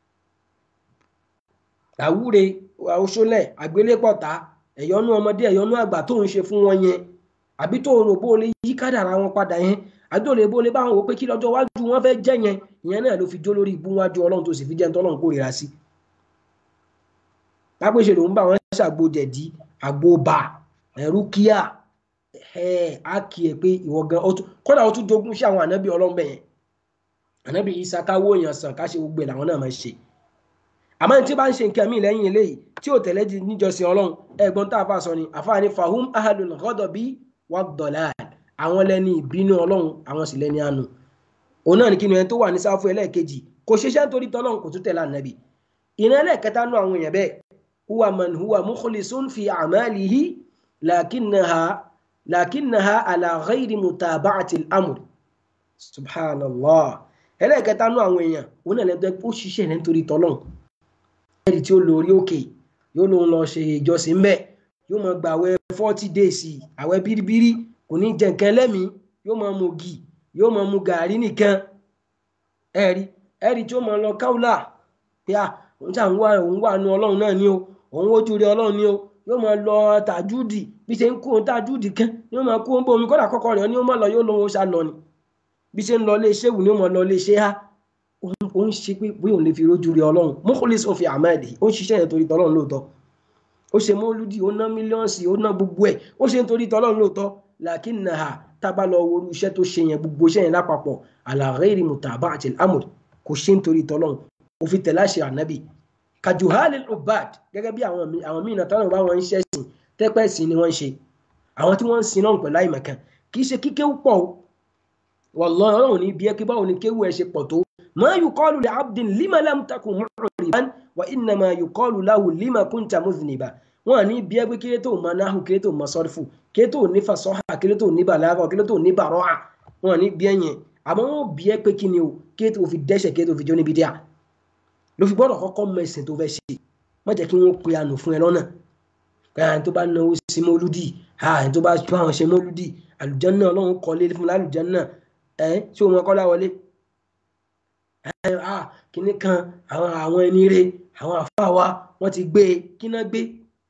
àwúre oṣólẹ̀ àgbélépọ̀tá ẹ̀yọ́nú ọmọdé ẹ̀yọ́nú àgbà tó ń ṣe fún wọn yẹn àbí tó rò bó lè yí kádàrá wọn padà yẹn àbí tó lè bó lè bá wọn wò pé kí lọ́jọ́ iwájú wọn fẹ́ jẹ́ yẹn ìyẹn náà ló fi jó lórí ibú wájú ọlọ́run tó sì fi jẹ́ ní tọ́lọ́run kórìíra sí. lápèṣe lòun bá wọn ṣàgbo jẹ̀dí àgbo bà ẹ̀rú kíá ẹ̀ á kì í pé ìwọ gan kódà ó tún jogún sí àwọn ànábì ọlọ́run bẹ̀yẹn ànábì Ìsá káwó èèyàn sàn ká ṣe gbogbo ẹ̀ làwọn náà máa ṣe àmọ́ tí bá ń ṣe nǹkan míì lẹ́yìn eléyìí tí ò tẹ̀lé di níjọsìn ọlọ́run ẹ̀gbọ́n tá a fà sọ ni àfáà ní fahum ahalul ghadabi wad-dalal àwọn lẹ́ni ìbínú ọlọ́run àwọn sì lẹ́ni àánú òun náà ní kí ni ẹni tó wà ní sáfù ẹlẹ́ẹ̀kejì kò ṣiṣẹ́ nítorí tọ́lọ́run kò tún tẹ̀lé ànábì ìran ẹlẹ́ẹ̀kẹta nú àwọn èèyàn bẹ́ẹ̀ huwa man huwa mukhlisun fi a'malihi lakinnaha lakinnaha ala ghayri mutaba'ati al-amr subhanallah ẹlẹ́ẹ̀kẹta nú àwọn èèyàn òun náà lẹ́gbẹ́ ó ṣiṣẹ́ rẹ̀ nítorí tọ́lọ́n ẹ̀rí tí ó lọ orí òkè yóò lóun lọ ṣe ìjọsìn bẹ́ẹ̀ yóò máa gba àwẹ̀ forty days àwẹ̀ bíríbírí kò ní jẹ nǹkan ẹlẹ́mìí yóò máa mu gì yóò máa mu gàárì nìkan ẹ̀rí ẹ̀rí tí ó máa lọ káwùlà pé à òun ṣà ń wá òun wà nú ọlọ́run náà ni o òun ojú rí ọlọ́run ni o yóò máa lọ tàjúdì bí ṣe ń kó tàjúdì kan yóò máa kó ń bomi kódà kọ́kọ́ rẹ̀ ni ó máa lọ yóò lóun ṣá lọ ni bí ṣe ń lọ ilé iṣẹ́ wù ni ó máa lọ ilé iṣẹ́ ha ó ń ṣe pé bóyá òun lè fi rójú rí ọlọ́run mọ́kànlélẹ́sì òfin àmàlì ó ń ṣiṣẹ́ yẹn torí tọ́lọ́run lóòótọ́ ó ṣe mọ́lúdì ó ná mílíọ̀nsì ó ná gbogbo ẹ̀ ó ṣe nítorí tọ́lọ́run lóòótọ́ làkínàhà tábà lọ wo iṣẹ́ tó ṣe yẹn gbogbo iṣẹ́ yẹn lápapọ̀ ala ghairi mutaba'ati al-amr kò ṣe nítorí tọ́lọ́run ó fi tẹ̀lé àṣẹ ànábì kajuhali ubad gẹ́gẹ́ bí àwọn àwọn míì náà tọ́lọ́run bá wọn ń ṣẹ́sìn tẹ́pẹ́ sí ni wọ́n ń ṣe àwọn tí wọ́n ń sin náà pẹ̀lú àìmọ̀kan kì í ṣe kíkéwú pọ̀ o wallahi ọlọ́run ní bí ẹ kí báwo ni kéwú ẹ ṣe pọ̀ tó ma yuqalu li abdin lima lam takun mu'riban wa innama yuqalu lahu lima kunta mudhniba wọn ní bí ẹ pé kílé tó ma náhù kílé tó ma sọ́rífù kílé tó ní fasọ́hà kílé tó ní bàlágà kílé tó ní bàrọ́à wọn ní bí ẹ yẹn àmọ́ wọn bí ẹ pé kí ni o kílé tó fi dẹ́ṣẹ̀ kílé tó fi jó níbi díà ló fi gbọ́dọ̀ kọ́kọ́ mọ ẹ̀sìn tó fẹ́ ṣe má jẹ́ kí wọ́n pe àánú fún ẹ lọ́nà káyà tó bá náwó sí mọ́lúdì àyà tó bá bá wọn ṣe mọ́lúdì àlùjánnà ọlọ́run kọ́lé fún lálùjánnà ẹ ṣé o mọ kọ́lá wọlé kíní kan àwọn àwọn ẹni rè àwọn àfáà wa wọ́n ti gbé e kí náà gbé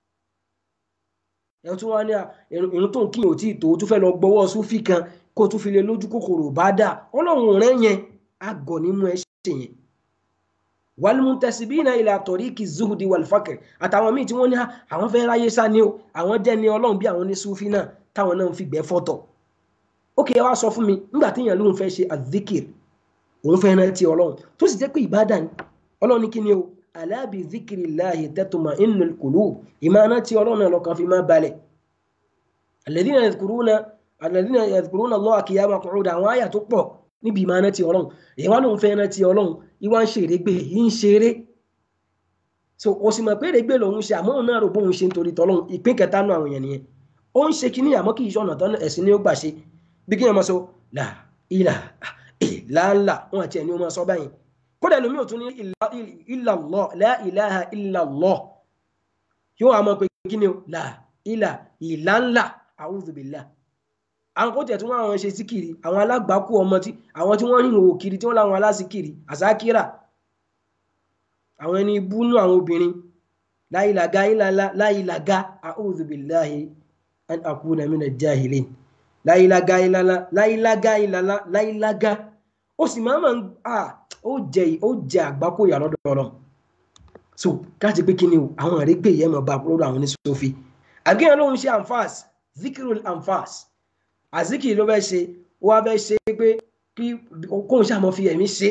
ẹ tún wá ní irun tó ń kíyàn ò tí ì tó o tún fẹ́ lọ gbọ́wọ́ súfì kan kó o tún fi lè lójú kòkòrò bá dà ọlọ́run rẹ̀ yẹn àgọ̀ nímú ẹ ṣe yẹn wàlmùtẹ̀síbínà ilà tọ̀ríkì zuhudi wàlfàkìrì àtàwọn míì tí wọ́n ní àwọn fẹ́ ráyé sá ni o àwọn jẹ́ ni ọlọ́run bí àwọn ní súfì náà táwọn náà ń fi gbẹ́ fọ́tọ̀ ókè wá sọ fún mi nígbà téèyàn lóun fẹ́ ṣe àdìkìrì òun fẹ́ rántí ọlọ́run tó sì jẹ́ pé ìbádà ni ọlọ́run ní kí ni o alábì zikiri láàyè tẹ́tùmá inú kùlù ìmáná tí ọlọ́run náà lọ́kàn fi máa balẹ̀ alladhina yadhkuruna alladhina yadhkuruna Allaha qiyaman qu'udan àwọn àyà tó pọ̀ níbi ìmáná tí ọlọ́run èyí wá lóun fẹ́ rántí ọlọ́run ìwà ń ṣeré gbé yìí ń ṣeré so o sì mọ̀ pé èrègbè lòun ṣe àmọ́ òun náà rò bóun ṣe nítorí tọ́lọ́run ìpín kẹta nù àwọn èèyàn nìyẹn ó ń ṣe kíní àmọ́ kì í ṣọ̀nà tán ẹ̀sìn ni ó gbà ṣe bí kí ni ọmọ sọ là ìlà ìlàlà wọn àti ẹni ọmọ sọ báyìí kódà lómi ò tún ní illallah la ilaha illallah yóò wá mọ̀ pé kí ni o là ìlà ìlànlà a'udhu billah àwọn kó tẹ̀ tí wọ́n àwọn ṣe síkìrì àwọn alágbàákú ọmọ tí àwọn tí wọ́n rìn òwò kiri tí wọ́n láwọn alásìkìrì àsákìrà àwọn ẹni búnú àwọn obìnrin láìlàgá ìlàlá láìlàgá a'udhu billahi an akuna mina jahilin láìlágá ìlàlá láìlágá ìlàlá láìlágá ó sì máa ń à ó jẹ ó jẹ àgbákò ìyà lọ́dọ̀ ọ̀rọ̀ so káàtì pé kí ni o àwọn àrégbè yẹn máa bá lọ́dọ̀ àwọn oníṣòfin àgbéyàn lóhun ṣe anfas zikirul anfas àzikiri ló fẹ́ ṣe ó wá fẹ́ ṣe pé kí kóhun ṣàmọ́ fi ẹ̀mí ṣe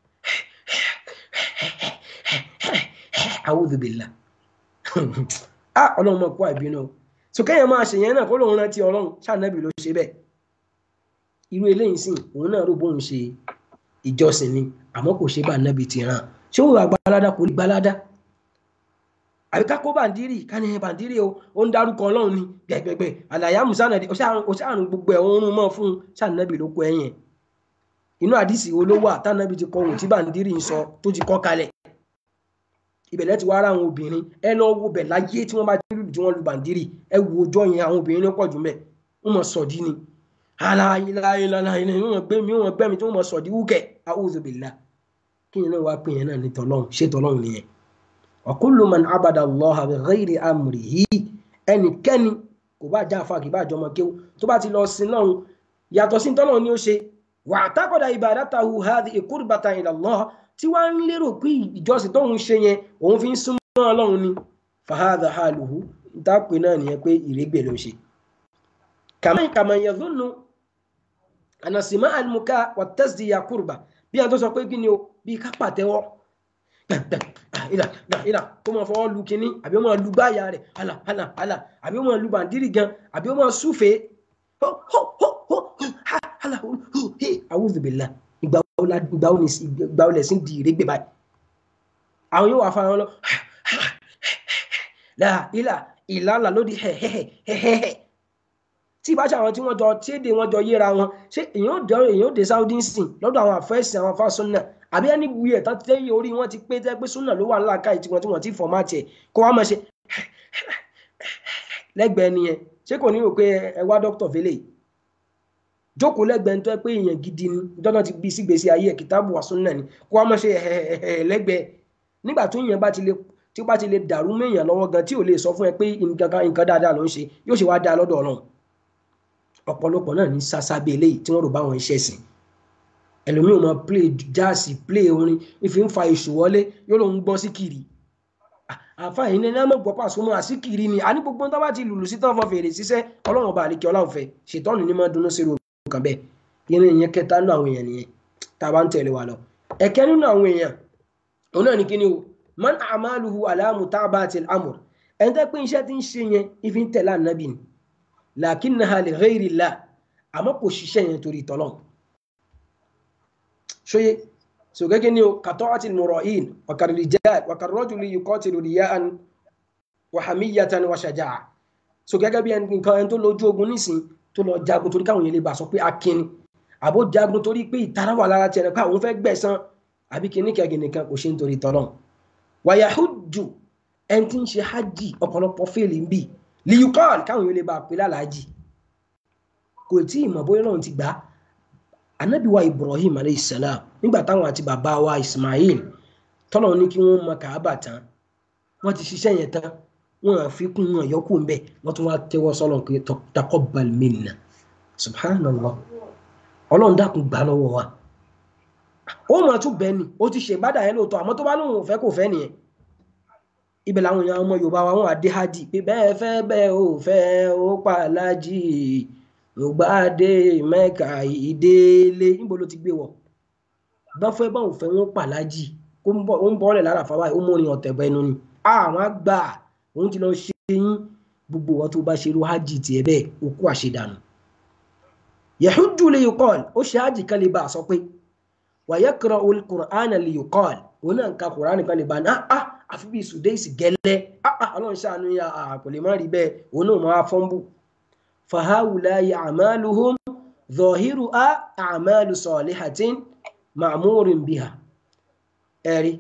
a'udhu billah ah ọlọ́run mọ̀ kó àìbínú o so kéèyàn máa ṣe yẹn náà kó lóun rántí ọlọ́run ṣàǹnàbì ló ṣe bẹ́ẹ̀ irú eléyìí sìn òun náà rò bóun ṣe ìjọsìn ni àmọ́ kò ṣe bá nàbì ti ràn ṣé òun àgbàládá kò rí gbàládá àbí ká kó bàǹdírì ká ní bàǹdírì o ó ń dárúkọ ọlọ́run ni gbẹgbẹgbẹ àlàyé musánàdì ó ṣàrùn gbogbo ẹ̀ òun mọ́ fún ṣàǹnàbì ló kọ ẹ̀yìn inú àdìsí wo ló wà tànàbì ti kọ ohun tí bàǹdírì ń sọ tó ti kọ́ kalẹ̀ ibẹ̀lẹ̀ ti wá ara àwọn obìnrin ẹ lọ wo bẹ̀ láyé tí wọ́n bá ti lùlù tí wọ́n lu bàǹdírì ẹ wo ọjọ́ yẹn àwọn obìnrin ní pọ̀jù mẹ́ wọ́n mọ̀ sọ̀dí ni aláìláìláìláì wọ́n gbé mi wọ́n gbẹ́ mi tí wọ́n mọ̀ sọ̀dí wúkẹ́ a'udhu billah kí yẹn náà wá pé yẹn náà ní tọ́lọ́hún ṣé tọ́lọ́hún nìyẹn wa kullu man abada Allaha bi ghayri amrihi ẹnikẹ́ni kò bá já àfa kì bá jọmọ kéwú tó bá ti lọ sí lọ́hún yàtọ̀ sí tọ́lọ́hún ni ó ṣe wa taqada ibadatahu hadhihi qurbatan ila Allah tí wàá ń lérò pé ìjọsìn tóun ṣe yẹn òun fi ń súnmọ́ ọlọ́run ni fahadha haluhu dápè náà nìyẹn pé ìrégbè ló ń ṣe. kàmá kàmá yadhunnu ànàsìmá àlùmùká wà tasdiya kurba bí a tó sọ pé kí ni o bí ká pàtẹ́wọ́ ìlà ìlà kó máa fọwọ́ lu kínní àbí ó máa lu gbáyà rẹ̀ hàlà hàlà hàlà àbí ó máa lu bàndírì gan àbí ó máa súfèé hàlà a'udhu billah ìgbà wo lẹ̀ sí di ìrégbè báyìí àwọn yóò wà fara lọ là ilà ìlànà lódì hẹ̀hẹ̀hẹ̀hẹ̀ tí ìbáṣà àwọn tí wọ́n jọ tí èdè wọn jọ yéra wọn ṣé èyàn ò dé èyàn ò dé Saudi sìn lọ́dọ̀ àwọn àfẹ́sì àwọn afásúnà àbí ẹni wuyì ẹ̀ tán tẹ́yìn orí wọn ti pé tẹ́ pé súnà ló wà ńlá káyì tiwọn tí wọ́n ti fọ̀mátì ẹ̀ kó wá máa ṣe lẹ́gbẹ̀ẹ́ nìyẹn ṣé kò ní rò pé ẹ wá dókítà fẹlẹ jókòó lẹ́gbẹ̀ẹ́ ń tọ́ pé èèyàn gidi ni dọ́nà ti bí sígbèsí ayé ẹ̀ kìtàbù wà súnà ni kó wá máa ṣe ẹ̀hẹ̀hẹ̀ lẹ́gbẹ̀ẹ́ nígbà tó yẹn bá ti lè tí ó bá ti lè dàrú méèyàn lọ́wọ́ gan tí ò lè sọ fún ẹ pé nǹkan dáadáa ló ń ṣe yóò ṣe wá dáa lọ́dọ̀ ọlọ́run ọ̀pọ̀lọpọ̀ náà ní sásábẹ́ eléyìí tí wọ́n rò bá wọn iṣẹ́ sìn ẹlòmíì ò mọ play jáàsì play orin ìfi ń fa èṣù wọlé yóò lòun gbọ́ sí kiri àfààní ní ẹnìyàn mọ̀ pàṣẹ mọ́ àsìkiri ni àní gbogbo tó bá ti lùlù sí tán fọ fèrè ṣiṣẹ́ ọlọ́run ọba àlekè ọlọ́run fẹ́ ṣètọ́nù ní máa dunú sí irú nǹkan bẹ́ẹ̀ yẹn ìyẹn kẹta nínú àwọn èèyàn nìyẹn tá a bá ń tẹ̀lé wa lọ ẹ̀kẹ́ nínú àwọn èèyàn òun náà ní kíni o man amaluhu alamu tabatil amur ẹni tẹ́ pé iṣẹ́ tí ń ṣe yẹn ìfi ń tẹ̀lé ànábì ni lakinnaha li ghayrillah àmọ́ kò ṣiṣẹ́ yẹn torí tọ́lọ́n ṣóyé so gẹ́gẹ́ ni o katọ́ọ̀tì mùrọ̀ín wàkàrìjẹ́ wàkàrọ́jùlì yuqatilu riya'an wa hamiyatan wa shaja'a so gẹ́gẹ́ bí nǹkan ẹni tó lójú ogun nísìn tó lọ jagun torí káwọn yẹn lè bá sọ pé akínni àbó jagun torí pé ìtara wà lára tiẹ̀ pé àwọn fẹ́ gbẹ̀san àbí kìíní kẹ́gì nìkan kò ṣe nítorí tọ́lọ́n wa yahujju ẹni tí ń ṣe hajj ọ̀pọ̀lọpọ̀ fèèlì ń bì liyukọ́ọ̀lù káwọn yóò lè bá pè lálàájì kò tí ì mọ̀ bóyá náà ti gbà anábìwá ibrahim aleyhisselam nígbà táwọn àti bàbá wa ismail tọ́lọ̀ ní kí wọ́n mọ kàábà tán wọ́n ti ṣiṣẹ́ yẹn tán wọ́n á fi kún wọn yọkù ń bẹ̀ wọ́n tún wá tẹ́wọ́ sọ́lọ̀ pé taqabbal minna subhanallah ọlọ́run dákun gbà lọ́wọ́ wa ó mọ̀ tún bẹ́ẹ̀ ni ó ti ṣe ìbádà yẹn lóòótọ́ àmọ́ tó bá lóun ò fẹ́ kò fẹ́ nìyẹn ibẹ̀ làwọn èèyàn ọmọ yorùbá wa wọn àdé hajj pé bẹ́ẹ̀ fẹ́ bẹ́ẹ̀ ò fẹ́ ó pa aláàjì ògbàdé mẹ́ka ìdílé níbo ló ti gbé wọ̀ bá fẹ́ bá òun fẹ́ wọn pa aláàjì ó ń bọ́ọ̀lẹ̀ lára fáwa ó mú orin ọ̀tẹ̀ bọ́ ẹnu ni àwọn àgbà òun ti lọ ṣe yín gbogbo wọn tó bá ṣe irú hajj tiẹ̀ bẹ́ẹ̀ ó kú àṣedànù yahujju li yuqal ó ṣe hajj kan lè bá a sọ pé wa yaqra'u al-Qur'ana li yuqal òun náà ń ka Qur'an kan lè bá a ní ah àfi bíi sùdẹ́ẹ̀sì gẹ́lẹ́ ọlọ́run ṣàánú ya kò lè má rí bẹ́ẹ̀ òun náà máa fọ́nbù fahawulayi amaluhum zọhiru a amalu sọlihatin ma'murin biha ẹ̀rí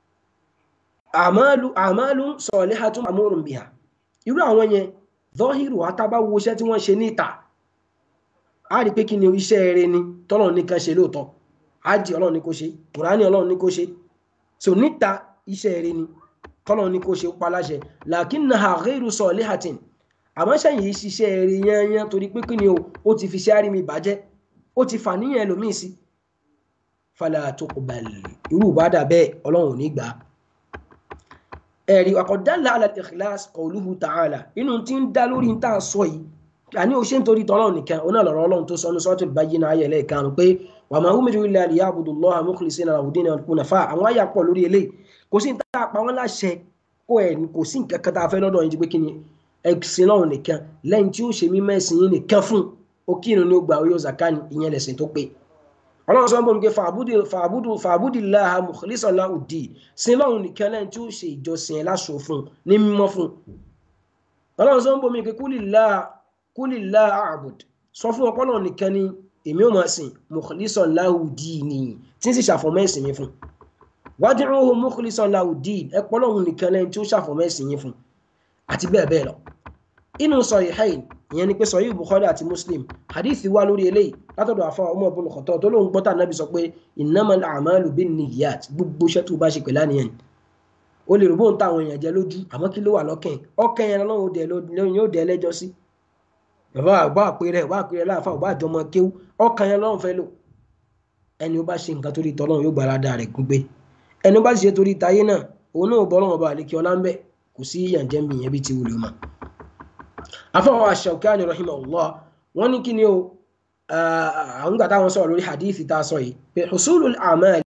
amalu amalu sọlihatun ma'murin biha irú àwọn yẹn zọhiru atábá wo iṣẹ́ tí wọ́n ṣe níta a rí pé kí ni iṣẹ́ eré ni tọ́lọ́run nìkan ṣe lóòótọ́ ájì ọlọ́run ní kó ṣe kùránì ọlọ́run ní kó ṣe so níta iṣẹ́ eré ni tọ́lọ́ ní kó ṣe pa láṣẹ lakinnaha ghayru salihatin àmọ́ sẹ́yìn yìí ṣiṣẹ́ eré yányán torí pé kí ni o ó ti fi ṣe àrími ìbàjẹ́ ó ti fà níyàn ẹlòmíì sí fala tuqbal irú ìbádà bẹ́ẹ̀ ọlọ́run ò ní gbà á ẹ̀rí àkọ́dálà ala al-ikhlas qawluhu ta'ala inú tí ń dá lórí tá a sọ yìí àní o ṣe ń torí tọ́lọ́run nìkan oná lọ́rọ̀ ọlọ́run tó sọnù suratul bayyinah ayẹlẹ́ ìkànnì pé wa ma umiru illa liya'budullaha mukhlisina lahu-d-dina hunafa àwọn àyà pọ̀ lórí eléyìí kò sí tá a pa wọn láṣẹ kó ẹ kò sí nǹkan kan tá a fẹ́ lọ́dọ̀ yín ti pé kí ni ẹ̀sìn náà nìkan lẹ́yìn tí ó ṣe mí mẹ́sìn yín nìkan fún ó kírun ní ó gbà oyè zakani ìyẹn lẹ̀sìn tó pé ọlọ́run sọ bọ́ mi pé fàbúdì fàbúdìláha mukhlisan lahu-d-din sin lọ́run nìkan lẹ́yìn tí ó ṣe ìjọsìn ẹ̀ láṣọ fún ní mímọ́ fún ọlọ́run sọ bọ́ mi pé kúlìláha a'bud sọ fún ọpọlọ nìkan ni èmi ò máa sìn mukhlisan lahu-d-din tí ń sì ṣàfọ̀mọ́ ẹ̀sìn mi fún wad'uhu mukhlisan lahu-d-din ẹ pọ́ lọ́hùn nìkan lẹ́yìn tí ó ṣàfọ̀mọ́ ẹ̀sìn yín fún àti bẹ́ẹ̀ bẹ́ẹ̀ lọ. inú Sahihayn ìyẹn ni pé Sahih Bukhari àti Muslim hadith wá lórí eléyìí látọ̀dọ̀ àfa Umar ibn Khattab tó lóun gbọ́tà nábì sọ pé innamal a'malu binniyat gbogbo iṣẹ́ tó bá ṣe pẹ̀lú àníyàn o lè rò bóun táwọn èèyàn jẹ lójú àmọ́ kí ló wà lọ́kàn ọkàn yẹn lọ́wọ́ yóò dẹ ẹlẹ́jọ́ sí bàbá àgbà àpérẹ wà àpérẹ láàfà ọba àjọmọ kéwú ọkàn yẹn lọ́wọ́ fẹ́ lò ẹni ó bá ṣe nǹkan torí tọ́lọ́run yóò gbára dáa rẹ̀ gúngbé ẹni bá ṣe torí tayé náà òun náà bọ́ lọ́wọ́ bá àlékí ọlá ń bẹ̀ kò sí ìyànjẹ́ mi yẹn bí ti wùlò mọ́. afọwọ́ Ash-Shawkani rahimahullah wọ́n ní kí ni o àwọn gbà táwọn sọ̀rọ̀ lórí hadithi tá a sọ yìí pé husulul a'mal